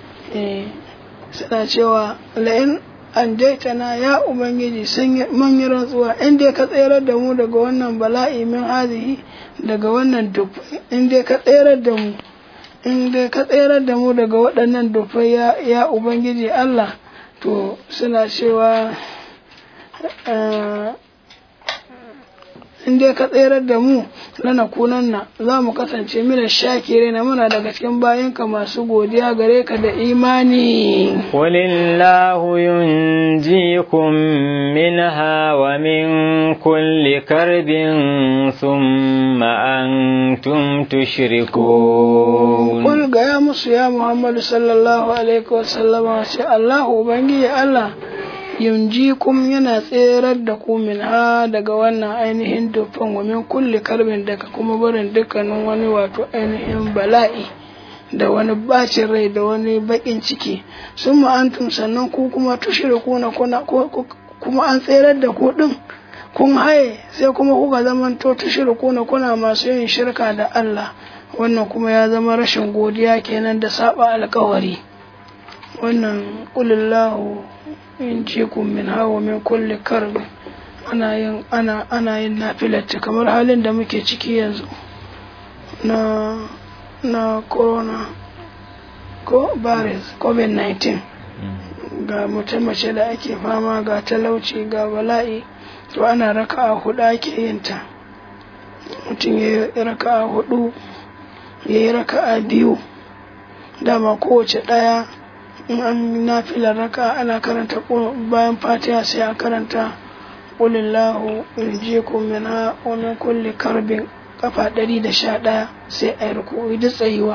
suna cewa la'in an na ya ubangiji mun yi rantsuwa in dai ka tsayar da mu daga wannan bala'i min hazihi daga wannan dufai in dai ka tsayar da mu in dai ka tsayar da mu daga waɗannan dufai ya ubangiji Allah to suna cewa in dai ka tserar da mu lana kunanna za mu kasance mina shakire na muna daga cikin bayanka masu godiya gare ka da imani Qulillahu yunjikum minha wa min kulli karbin thumma antum tushrikun Kul ga ya musu ya Muhammadu sallallahu alaihi wasallama ce Allahu ubangiji Allah yunjikum yana tserar da ku min ha daga wannan ainihin dufan wa min kulli karbin daga kuma barin dukkanin wani wato ainihin bala'i da wani bacin rai da wani bakin ciki sun ma'antum sannan ku kuma tushriku na kuna kuma an tserar da ku din kun haye sai kuma kuka zamanto tushriku na kuna masu yin shirka da Allah wannan kuma ya zama rashin godiya kenan da saba alkawari wannan qulillahu in jikum min hawa min kulli karbi ana yin ana ana yin nafilata kamar halin da muke ciki yanzu na na corona ko virus covid-19 ga mutum mace da ake fama ga talauci ga bala'i to ana raka'a hudu ake yin ta mutum ya yi raka'a hudu ya yi raka'a biyu dama kowace ɗaya in an nafilar raka ana karanta bayan fatiha sai a karanta qulillahu yunjikum minha wa min kulli karbin kafa ɗari da sha ɗaya sai a yi ruku'i da tsayuwa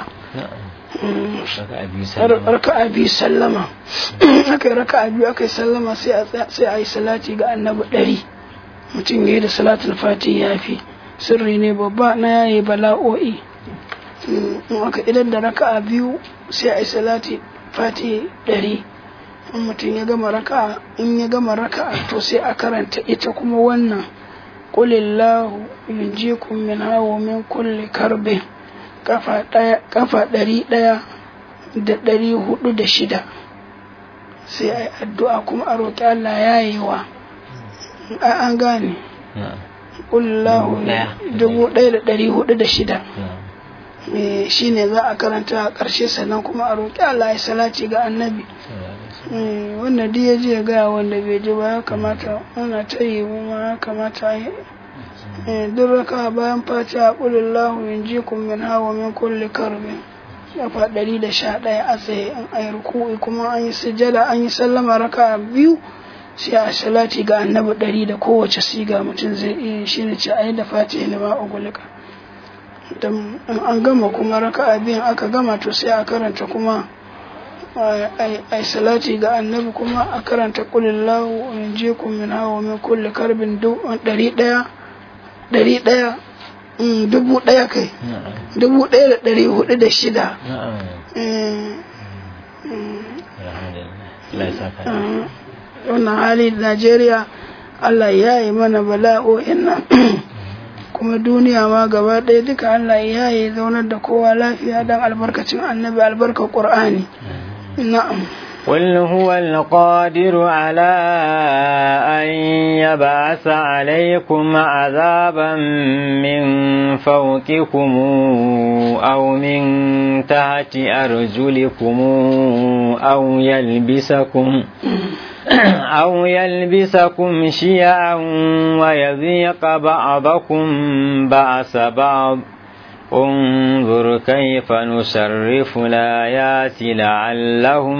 raka'a biyu sallama aka yi raka'a biyu aka yi sallama sai a yi salati ga annabi ɗari mutum ya yi da salatul fati ya fi sirri ne babba na yayi bala'o'i in aka idan da raka'a biyu sai a yi salati fati ɗari in mutum ya gama raka'a in ya gama raka'a to sai a karanta ita kuma wannan qulillahu yunjikum min hawa min kulli karbin kafa ɗari ɗaya da ɗari hudu da shida sai a yi addu'a kuma a roƙi Allah ya yi wa an gane ƙullahu dubu ɗaya da ɗari hudu da shida shi ne za a karanta a ƙarshe sannan kuma a roƙi Allah ya salaci ga annabi wanda duk ya ji ya gaya wanda bai ji ba ya kamata ana ta yi ma ya kamata yi duk raka bayan fatiha qulillahu yunjikum min hawa min kulli karbin kafa ɗari da sha ɗaya a tsaye in ayi ruku'i kuma an yi sujjada an yi sallama raka biyu sai a salati ga annabi ɗari da kowace siga mutum zai iya shi ne ce ayi da fatiha lima ugulika dan an gama kuma raka biyan aka gama to sai a karanta kuma ai salati ga annabi kuma a karanta qulillahu yunjikum min hawa min kulli karbin ɗari ɗaya ɗari ɗaya dubu ɗaya kai dubu ɗaya da ɗari hudu da shida wannan hali najeriya allah ya yi mana bala'o'in nan kuma duniya ma gaba ɗaya duka allah ya yi zaunar da kowa lafiya don albarkacin annabi albarkar ƙur'ani na'am قل هو القادر على أن يبعث عليكم عذابا من فوقكم أو من تحت أرجلكم أو يلبسكم أو يلبسكم شيعا ويذيق بعضكم بأس بعض انظر كيف نصرف الآيات لعلهم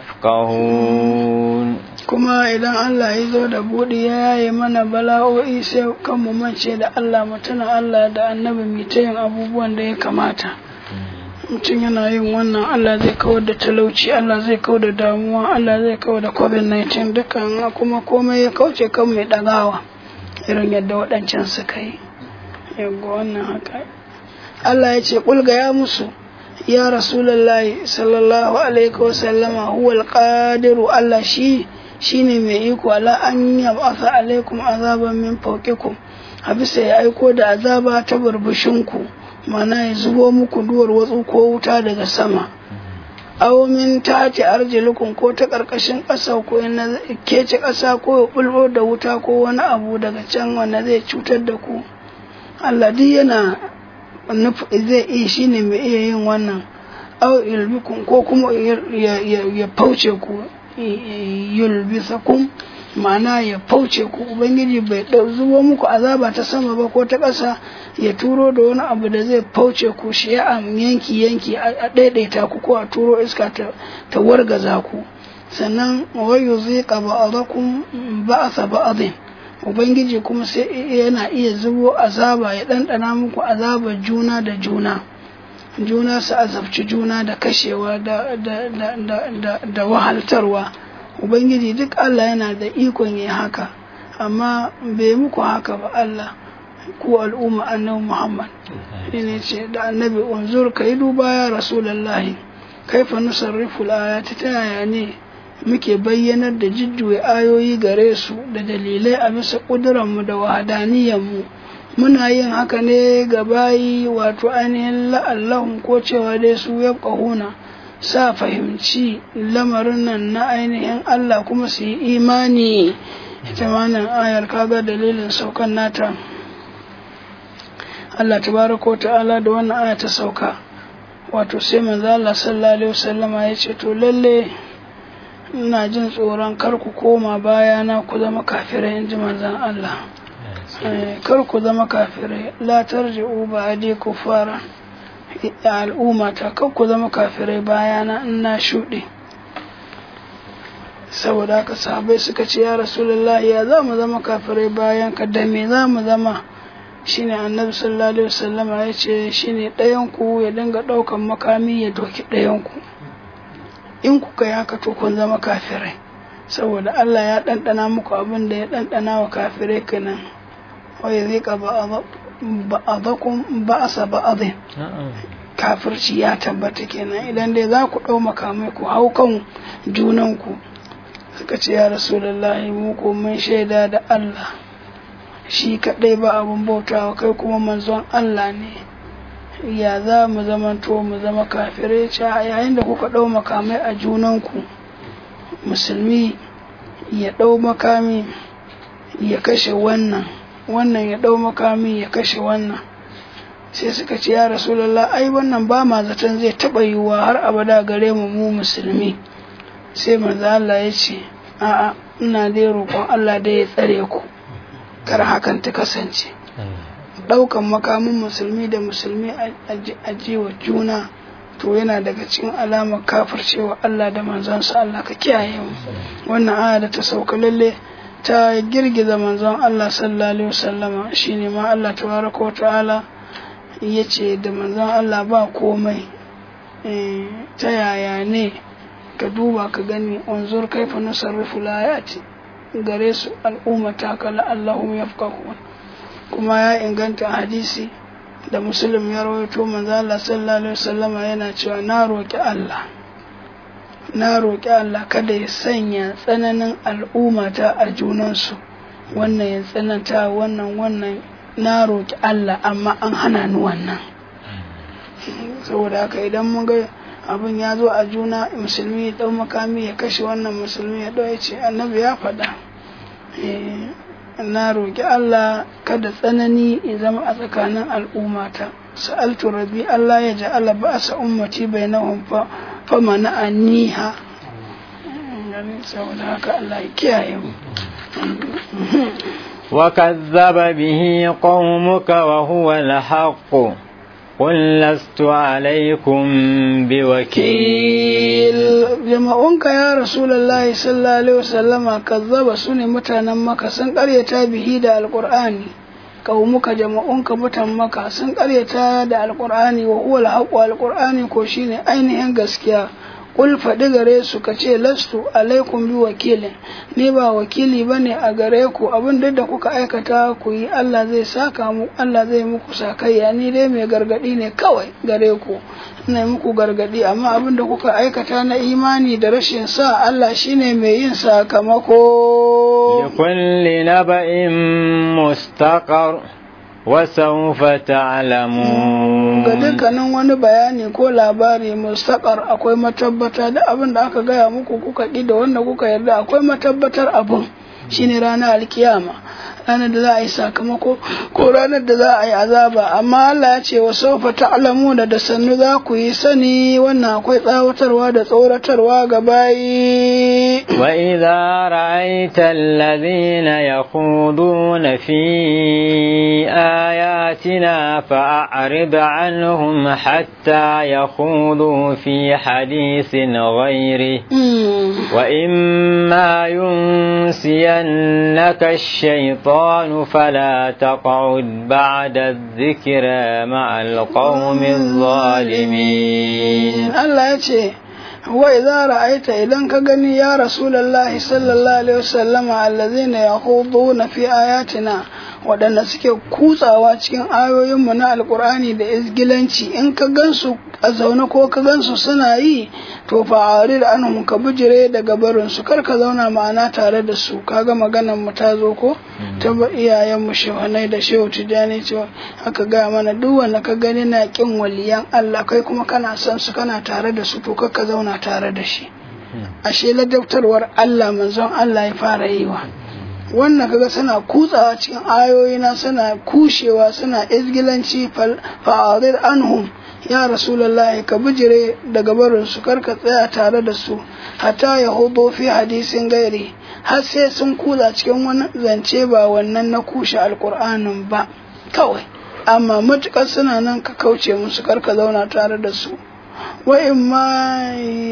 يفقهون kuma idan Allah ya zo da buɗi ya yi mana bala'o'i sai kan mu mance da Allah mu tuna Allah da annabi mu ta yin abubuwan da ya kamata mutum yana yin wannan Allah zai kawar da talauci Allah zai kawar da damuwa Allah zai kawar da covid-19 dukkan kuma komai ya kauce kan mai ɗagawa irin yadda waɗancan suka yi yaggo wannan haka Allah ya ce ƙulga ya musu ya rasulullahi sallallahu alaihi wasallama huwal qadiru Allah shi shine mai iko ala an yab'atha alaikum azaban min fawqikum a bisa ya aiko da azaba ta burbushinku mana ya zubo muku duwar watsu ko wuta daga sama aw min tati arjilukum ko ta karkashin ƙasa ko na kece ƙasa ko ya bulbo da wuta ko wani abu daga can wanda zai cutar da ku Allah duk yana zai iya shi ne mai iya yin wannan au yulbikun ko kuma ya fauce ku yulbisakum ma'ana ya fauce ku ubangiji bai zubo muku azaba ta sama ba ko ta ƙasa ya turo da wani abu da zai fauce ku shi ya yanki yanki a ɗaiɗaita ku ko a turo iska ta wargaza ku sannan wayo zai ƙaba a ba'asa ba'adin Ubangiji kuma sai yana iya zubo azaba ya ɗanɗana muku azabar juna da juna, juna su azabci juna da kashewa da, da, da, da, da, da wahaltarwa. Ubangiji duk Allah yana da ikon yi haka, amma bai muku haka ba Allah ku al'umma annabi Muhammad. ne ce da annabi unzur ka yi duba ya Rasulallahi, kaifa nusarrifu ayati ta yaya ne muke bayyanar da jujjuya ayoyi gare su da dalilai a bisa ƙudurarmu da wahadaniyanmu muna yin haka ne ga bayi wato ainihin la'allahun ko cewa dai su ya ƙahuna sa fahimci lamarin nan na ainihin Allah kuma su yi imani ita nan ayar kaga dalilin saukan nata Allah tabaraka wa ta'ala da wannan aya ta sauka wato sai manzo Allah sallallahu alaihi wasallama ya ce to lalle ina jin tsoron kar ku koma bayana ku zama kafirai in ji manzan Allah kar ku zama kafirai la tarji'u ba'di kufara al'umma ta kar ku zama kafirai bayana in na shuɗe saboda haka sahabai suka ce ya rasulullahi ya za mu zama kafirai bayan ka da me za mu zama shine annabi sallallahu alaihi wasallam ya ce shine ɗayan ku ya dinga ɗaukan makami ya doki ɗayan ku in kuka yi haka to kun zama kafirai saboda Allah ya ɗanɗana muku abin da ya ɗanɗana wa kafirai kenan wai zai ka ba'adakum ba'asa ba'adin kafirci ya tabbata kenan idan dai za ku ɗau makamai ku hau kan junanku suka ce ya rasulullahi mu ko mun shaida da Allah shi kaɗai ba abin bautawa kai kuma manzon Allah ne ya za mu zamanto mu zama kafirai ce yayin da kuka ɗau makamai a junanku musulmi ya ɗau makami ya kashe wannan wannan ya ɗau makami ya kashe wannan sai suka ce ya rasulallah ai wannan ba ma zaton zai taɓa yiwuwa har abada gare mu mu musulmi sai manzo Allah ya ce a'a ina dai roƙon Allah da ya tsare ku kar hakan ta kasance ɗaukan makamin musulmi da musulmi a jiwa juna to yana daga cikin alamar kafircewa Allah da manzansa Allah ka kiyaye mu wannan aya da ta sauka lalle ta girgiza manzon Allah sallallahu alaihi wasallama shine ma Allah tabaraka wa ta'ala yace da manzon Allah ba komai ta yaya ne ka duba ka gani unzur kaifa nusarrifu layati gare su al'umma ta kala Allahum yafqahun kuma ya inganta hadisi da muslim ya rawaito manzo Allah sallallahu alaihi wasallama yana cewa na roki Allah na roki Allah kada ya sanya tsananin al'ummata a junansu wannan ya tsananta wannan wannan na roki Allah amma an hana ni wannan saboda haka idan mun ga abin ya zo a juna musulmi ya dau makami ya kashe wannan musulmi ya dau ya ce annabi ya faɗa na roƙi Allah kada tsanani ya zama a tsakanin al'ummata sa'altu rabbi Allah ya ja'ala ba'sa ummati bainahum fa fa mana'aniha saboda haka Allah ya kiyaye mu وكذب به قومك وهو الحق قل لست عليكم بوكيل jama'unka ya rasulullahi sallallahu alaihi wasallama kazzaba su ne mutanen maka sun karyata bihi da alqur'ani qaumuka jama'unka mutan maka sun karyata da alqur'ani wa huwa alhaqu alqur'ani ko shine ainihin gaskiya Kul faɗi gare su ka ce lastu alaikum bi wakilin ni ba wakili bane a gare ku abin duk da kuka aikata ku yi Allah zai saka mu Allah zai muku sakayya ni dai mai gargadi ne kawai gare ku ina muku gargadi amma abin da kuka aikata na imani da rashin sa Allah shine mai yin sakamako likulli naba'in mustaqar وسوف تعلمون ga dukkanin wani bayani ko labari mustaqar akwai matabbatar da abin da aka gaya muku kuka ƙi da wanda kuka yarda akwai matabbatar abin shine ranar alkiyama ranar da za a yi sakamako ko ranar da za a yi azaba amma Allah ya ce wa sofa ta'lamu da da sannu za ku yi sani wannan akwai tsawatarwa da tsoratarwa ga bayi wa idza ra'aita alladhina yakhuduna fi ayatina fa'rid anhum hatta yakhudu fi hadithin ghairi wa imma yunsiyannaka ash-shaytan فلا تقعد بعد الذكرى مع القوم الظالمين الله يتي وإذا رأيت إذا كغني يا رسول الله صلى الله عليه وسلم الذين يخوضون في آياتنا waɗanda suke kutsawa cikin ayoyinmu na alkur'ani da izgilanci in ka gansu a zaune ko ka gansu suna yi to fa'ari da anhum ka bijire daga barin su kar ka zauna ma'ana tare da su kaga maganar mu ta zo ko ta ba iyayen mu shehanai da shehu tijani cewa aka gaya mana duk wanda ka gani na kin waliyan Allah kai kuma kana son su kana tare da su to kar ka zauna tare da shi ashe ladabtarwar Allah manzon Allah ya fara yi wa wannan kaga suna kutsawa cikin ayoyina suna kushewa suna izgilanci fa'arid anhum ya rasulullahi ka bijire daga barin su karka tsaya tare da su hatta ya hudo fi hadisin gairi har sai sun kutsa cikin wani zance ba wannan na kushe alkur'anin ba kawai amma matukar suna nan ka kauce musu karka zauna tare da su wa in ma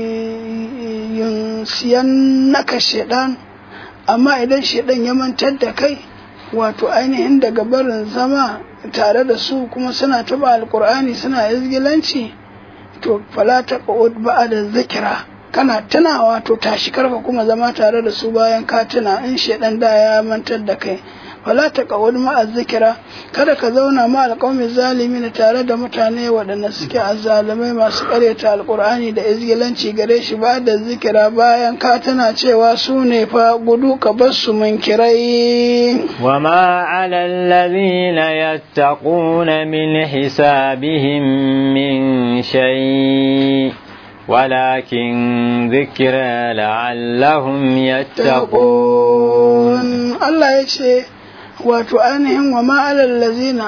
siyan naka shaidan amma idan shaidan ya mantar da kai wato ainihin daga barin zama tare da su kuma suna taba alkur'ani suna izgilanci to fala ta ba'a da zikira kana tunawa to tashi karka kuma zama tare da su bayan ka tuna in shaidan da ya mantar da kai wala ta kawar ma'a zikira kada ka zauna ma alƙawmin zalimi na tare da mutane waɗanda suke azzalumai masu ƙaryata alƙur'ani da izgilanci gare shi ba da zikira bayan ka tana cewa su ne fa gudu ka bar su munkirai وما على الذين يتقون من حسابهم من شيء ولكن ذكرى لعلهم يتقون Allah ya ce wato ainihin wa ma'alar lazina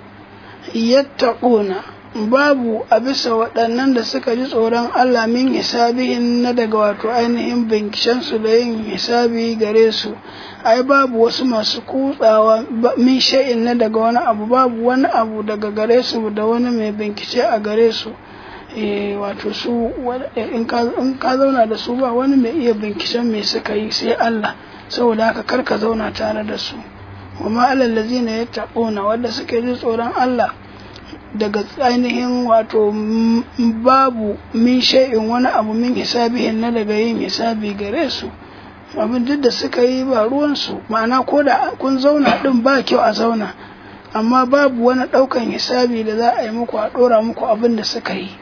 yattaquna babu a bisa waɗannan da suka ji tsoron Allah min hisabihin na daga wato ainihin binkishensu da yin hisabi gare su ai babu wasu masu kutsawa min sha'in na daga wani abu babu wani abu daga gare su da wani mai bincike a gare su wato su in ka zauna da su ba wani mai iya binkishen mai suka yi sai Allah saboda haka kar ka zauna tare da su wa ma'alal lazina yattaquna wanda suke ji tsoron Allah daga ainihin wato babu min shay'in wani abu min hisabihin na daga yin hisabi gare su abin duk da suka yi ba ruwansu ma'ana ko da kun zauna din ba kyau a zauna amma babu wani ɗaukan hisabi da za a yi muku a ɗora muku abin da suka yi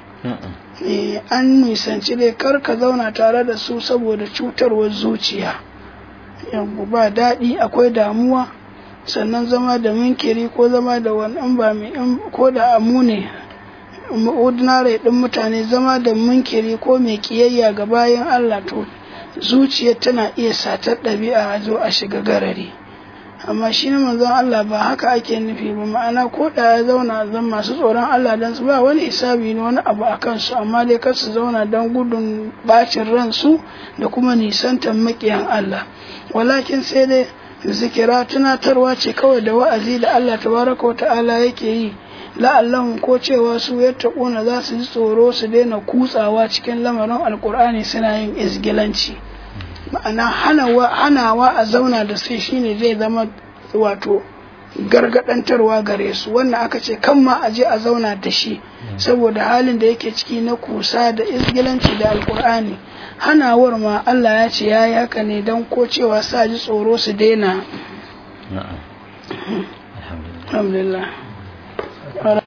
an nisanci dai kar ka zauna tare da su saboda cutarwar zuciya yanku ba daɗi akwai damuwa sannan zama da minkiri ko zama da wani ba mai ko da amu ne ordinary ɗin mutane zama da minkiri ko mai kiyayya ga bayan Allah to zuciya tana iya satar ɗabi'a a zo a shiga garari amma shi ne manzon Allah ba haka ake nufi ba ma'ana ko da ya zauna zan masu tsoron Allah dan su ba wani isabi ne wani abu a kansu amma dai kar su zauna don gudun bacin ransu da kuma nisantar makiyan Allah walakin sai dai zikira tunatarwa ce kawai da wa'azi da Allah tabaraka wa ta'ala yake yi la'allahun ko cewa su yattaquna za su ji tsoro su daina kutsawa cikin lamarin alkur'ani suna yin izgilanci ma'ana hanawa a zauna da sai shine zai zama wato gargadantarwa gare su wannan aka ce kan ma a je a zauna da shi saboda halin da yake ciki na kusa da izgilanci da alkur'ani hanawar ma Allah ya ce ya yi haka ne don ko cewa sa ji tsoro su daina alhamdulillah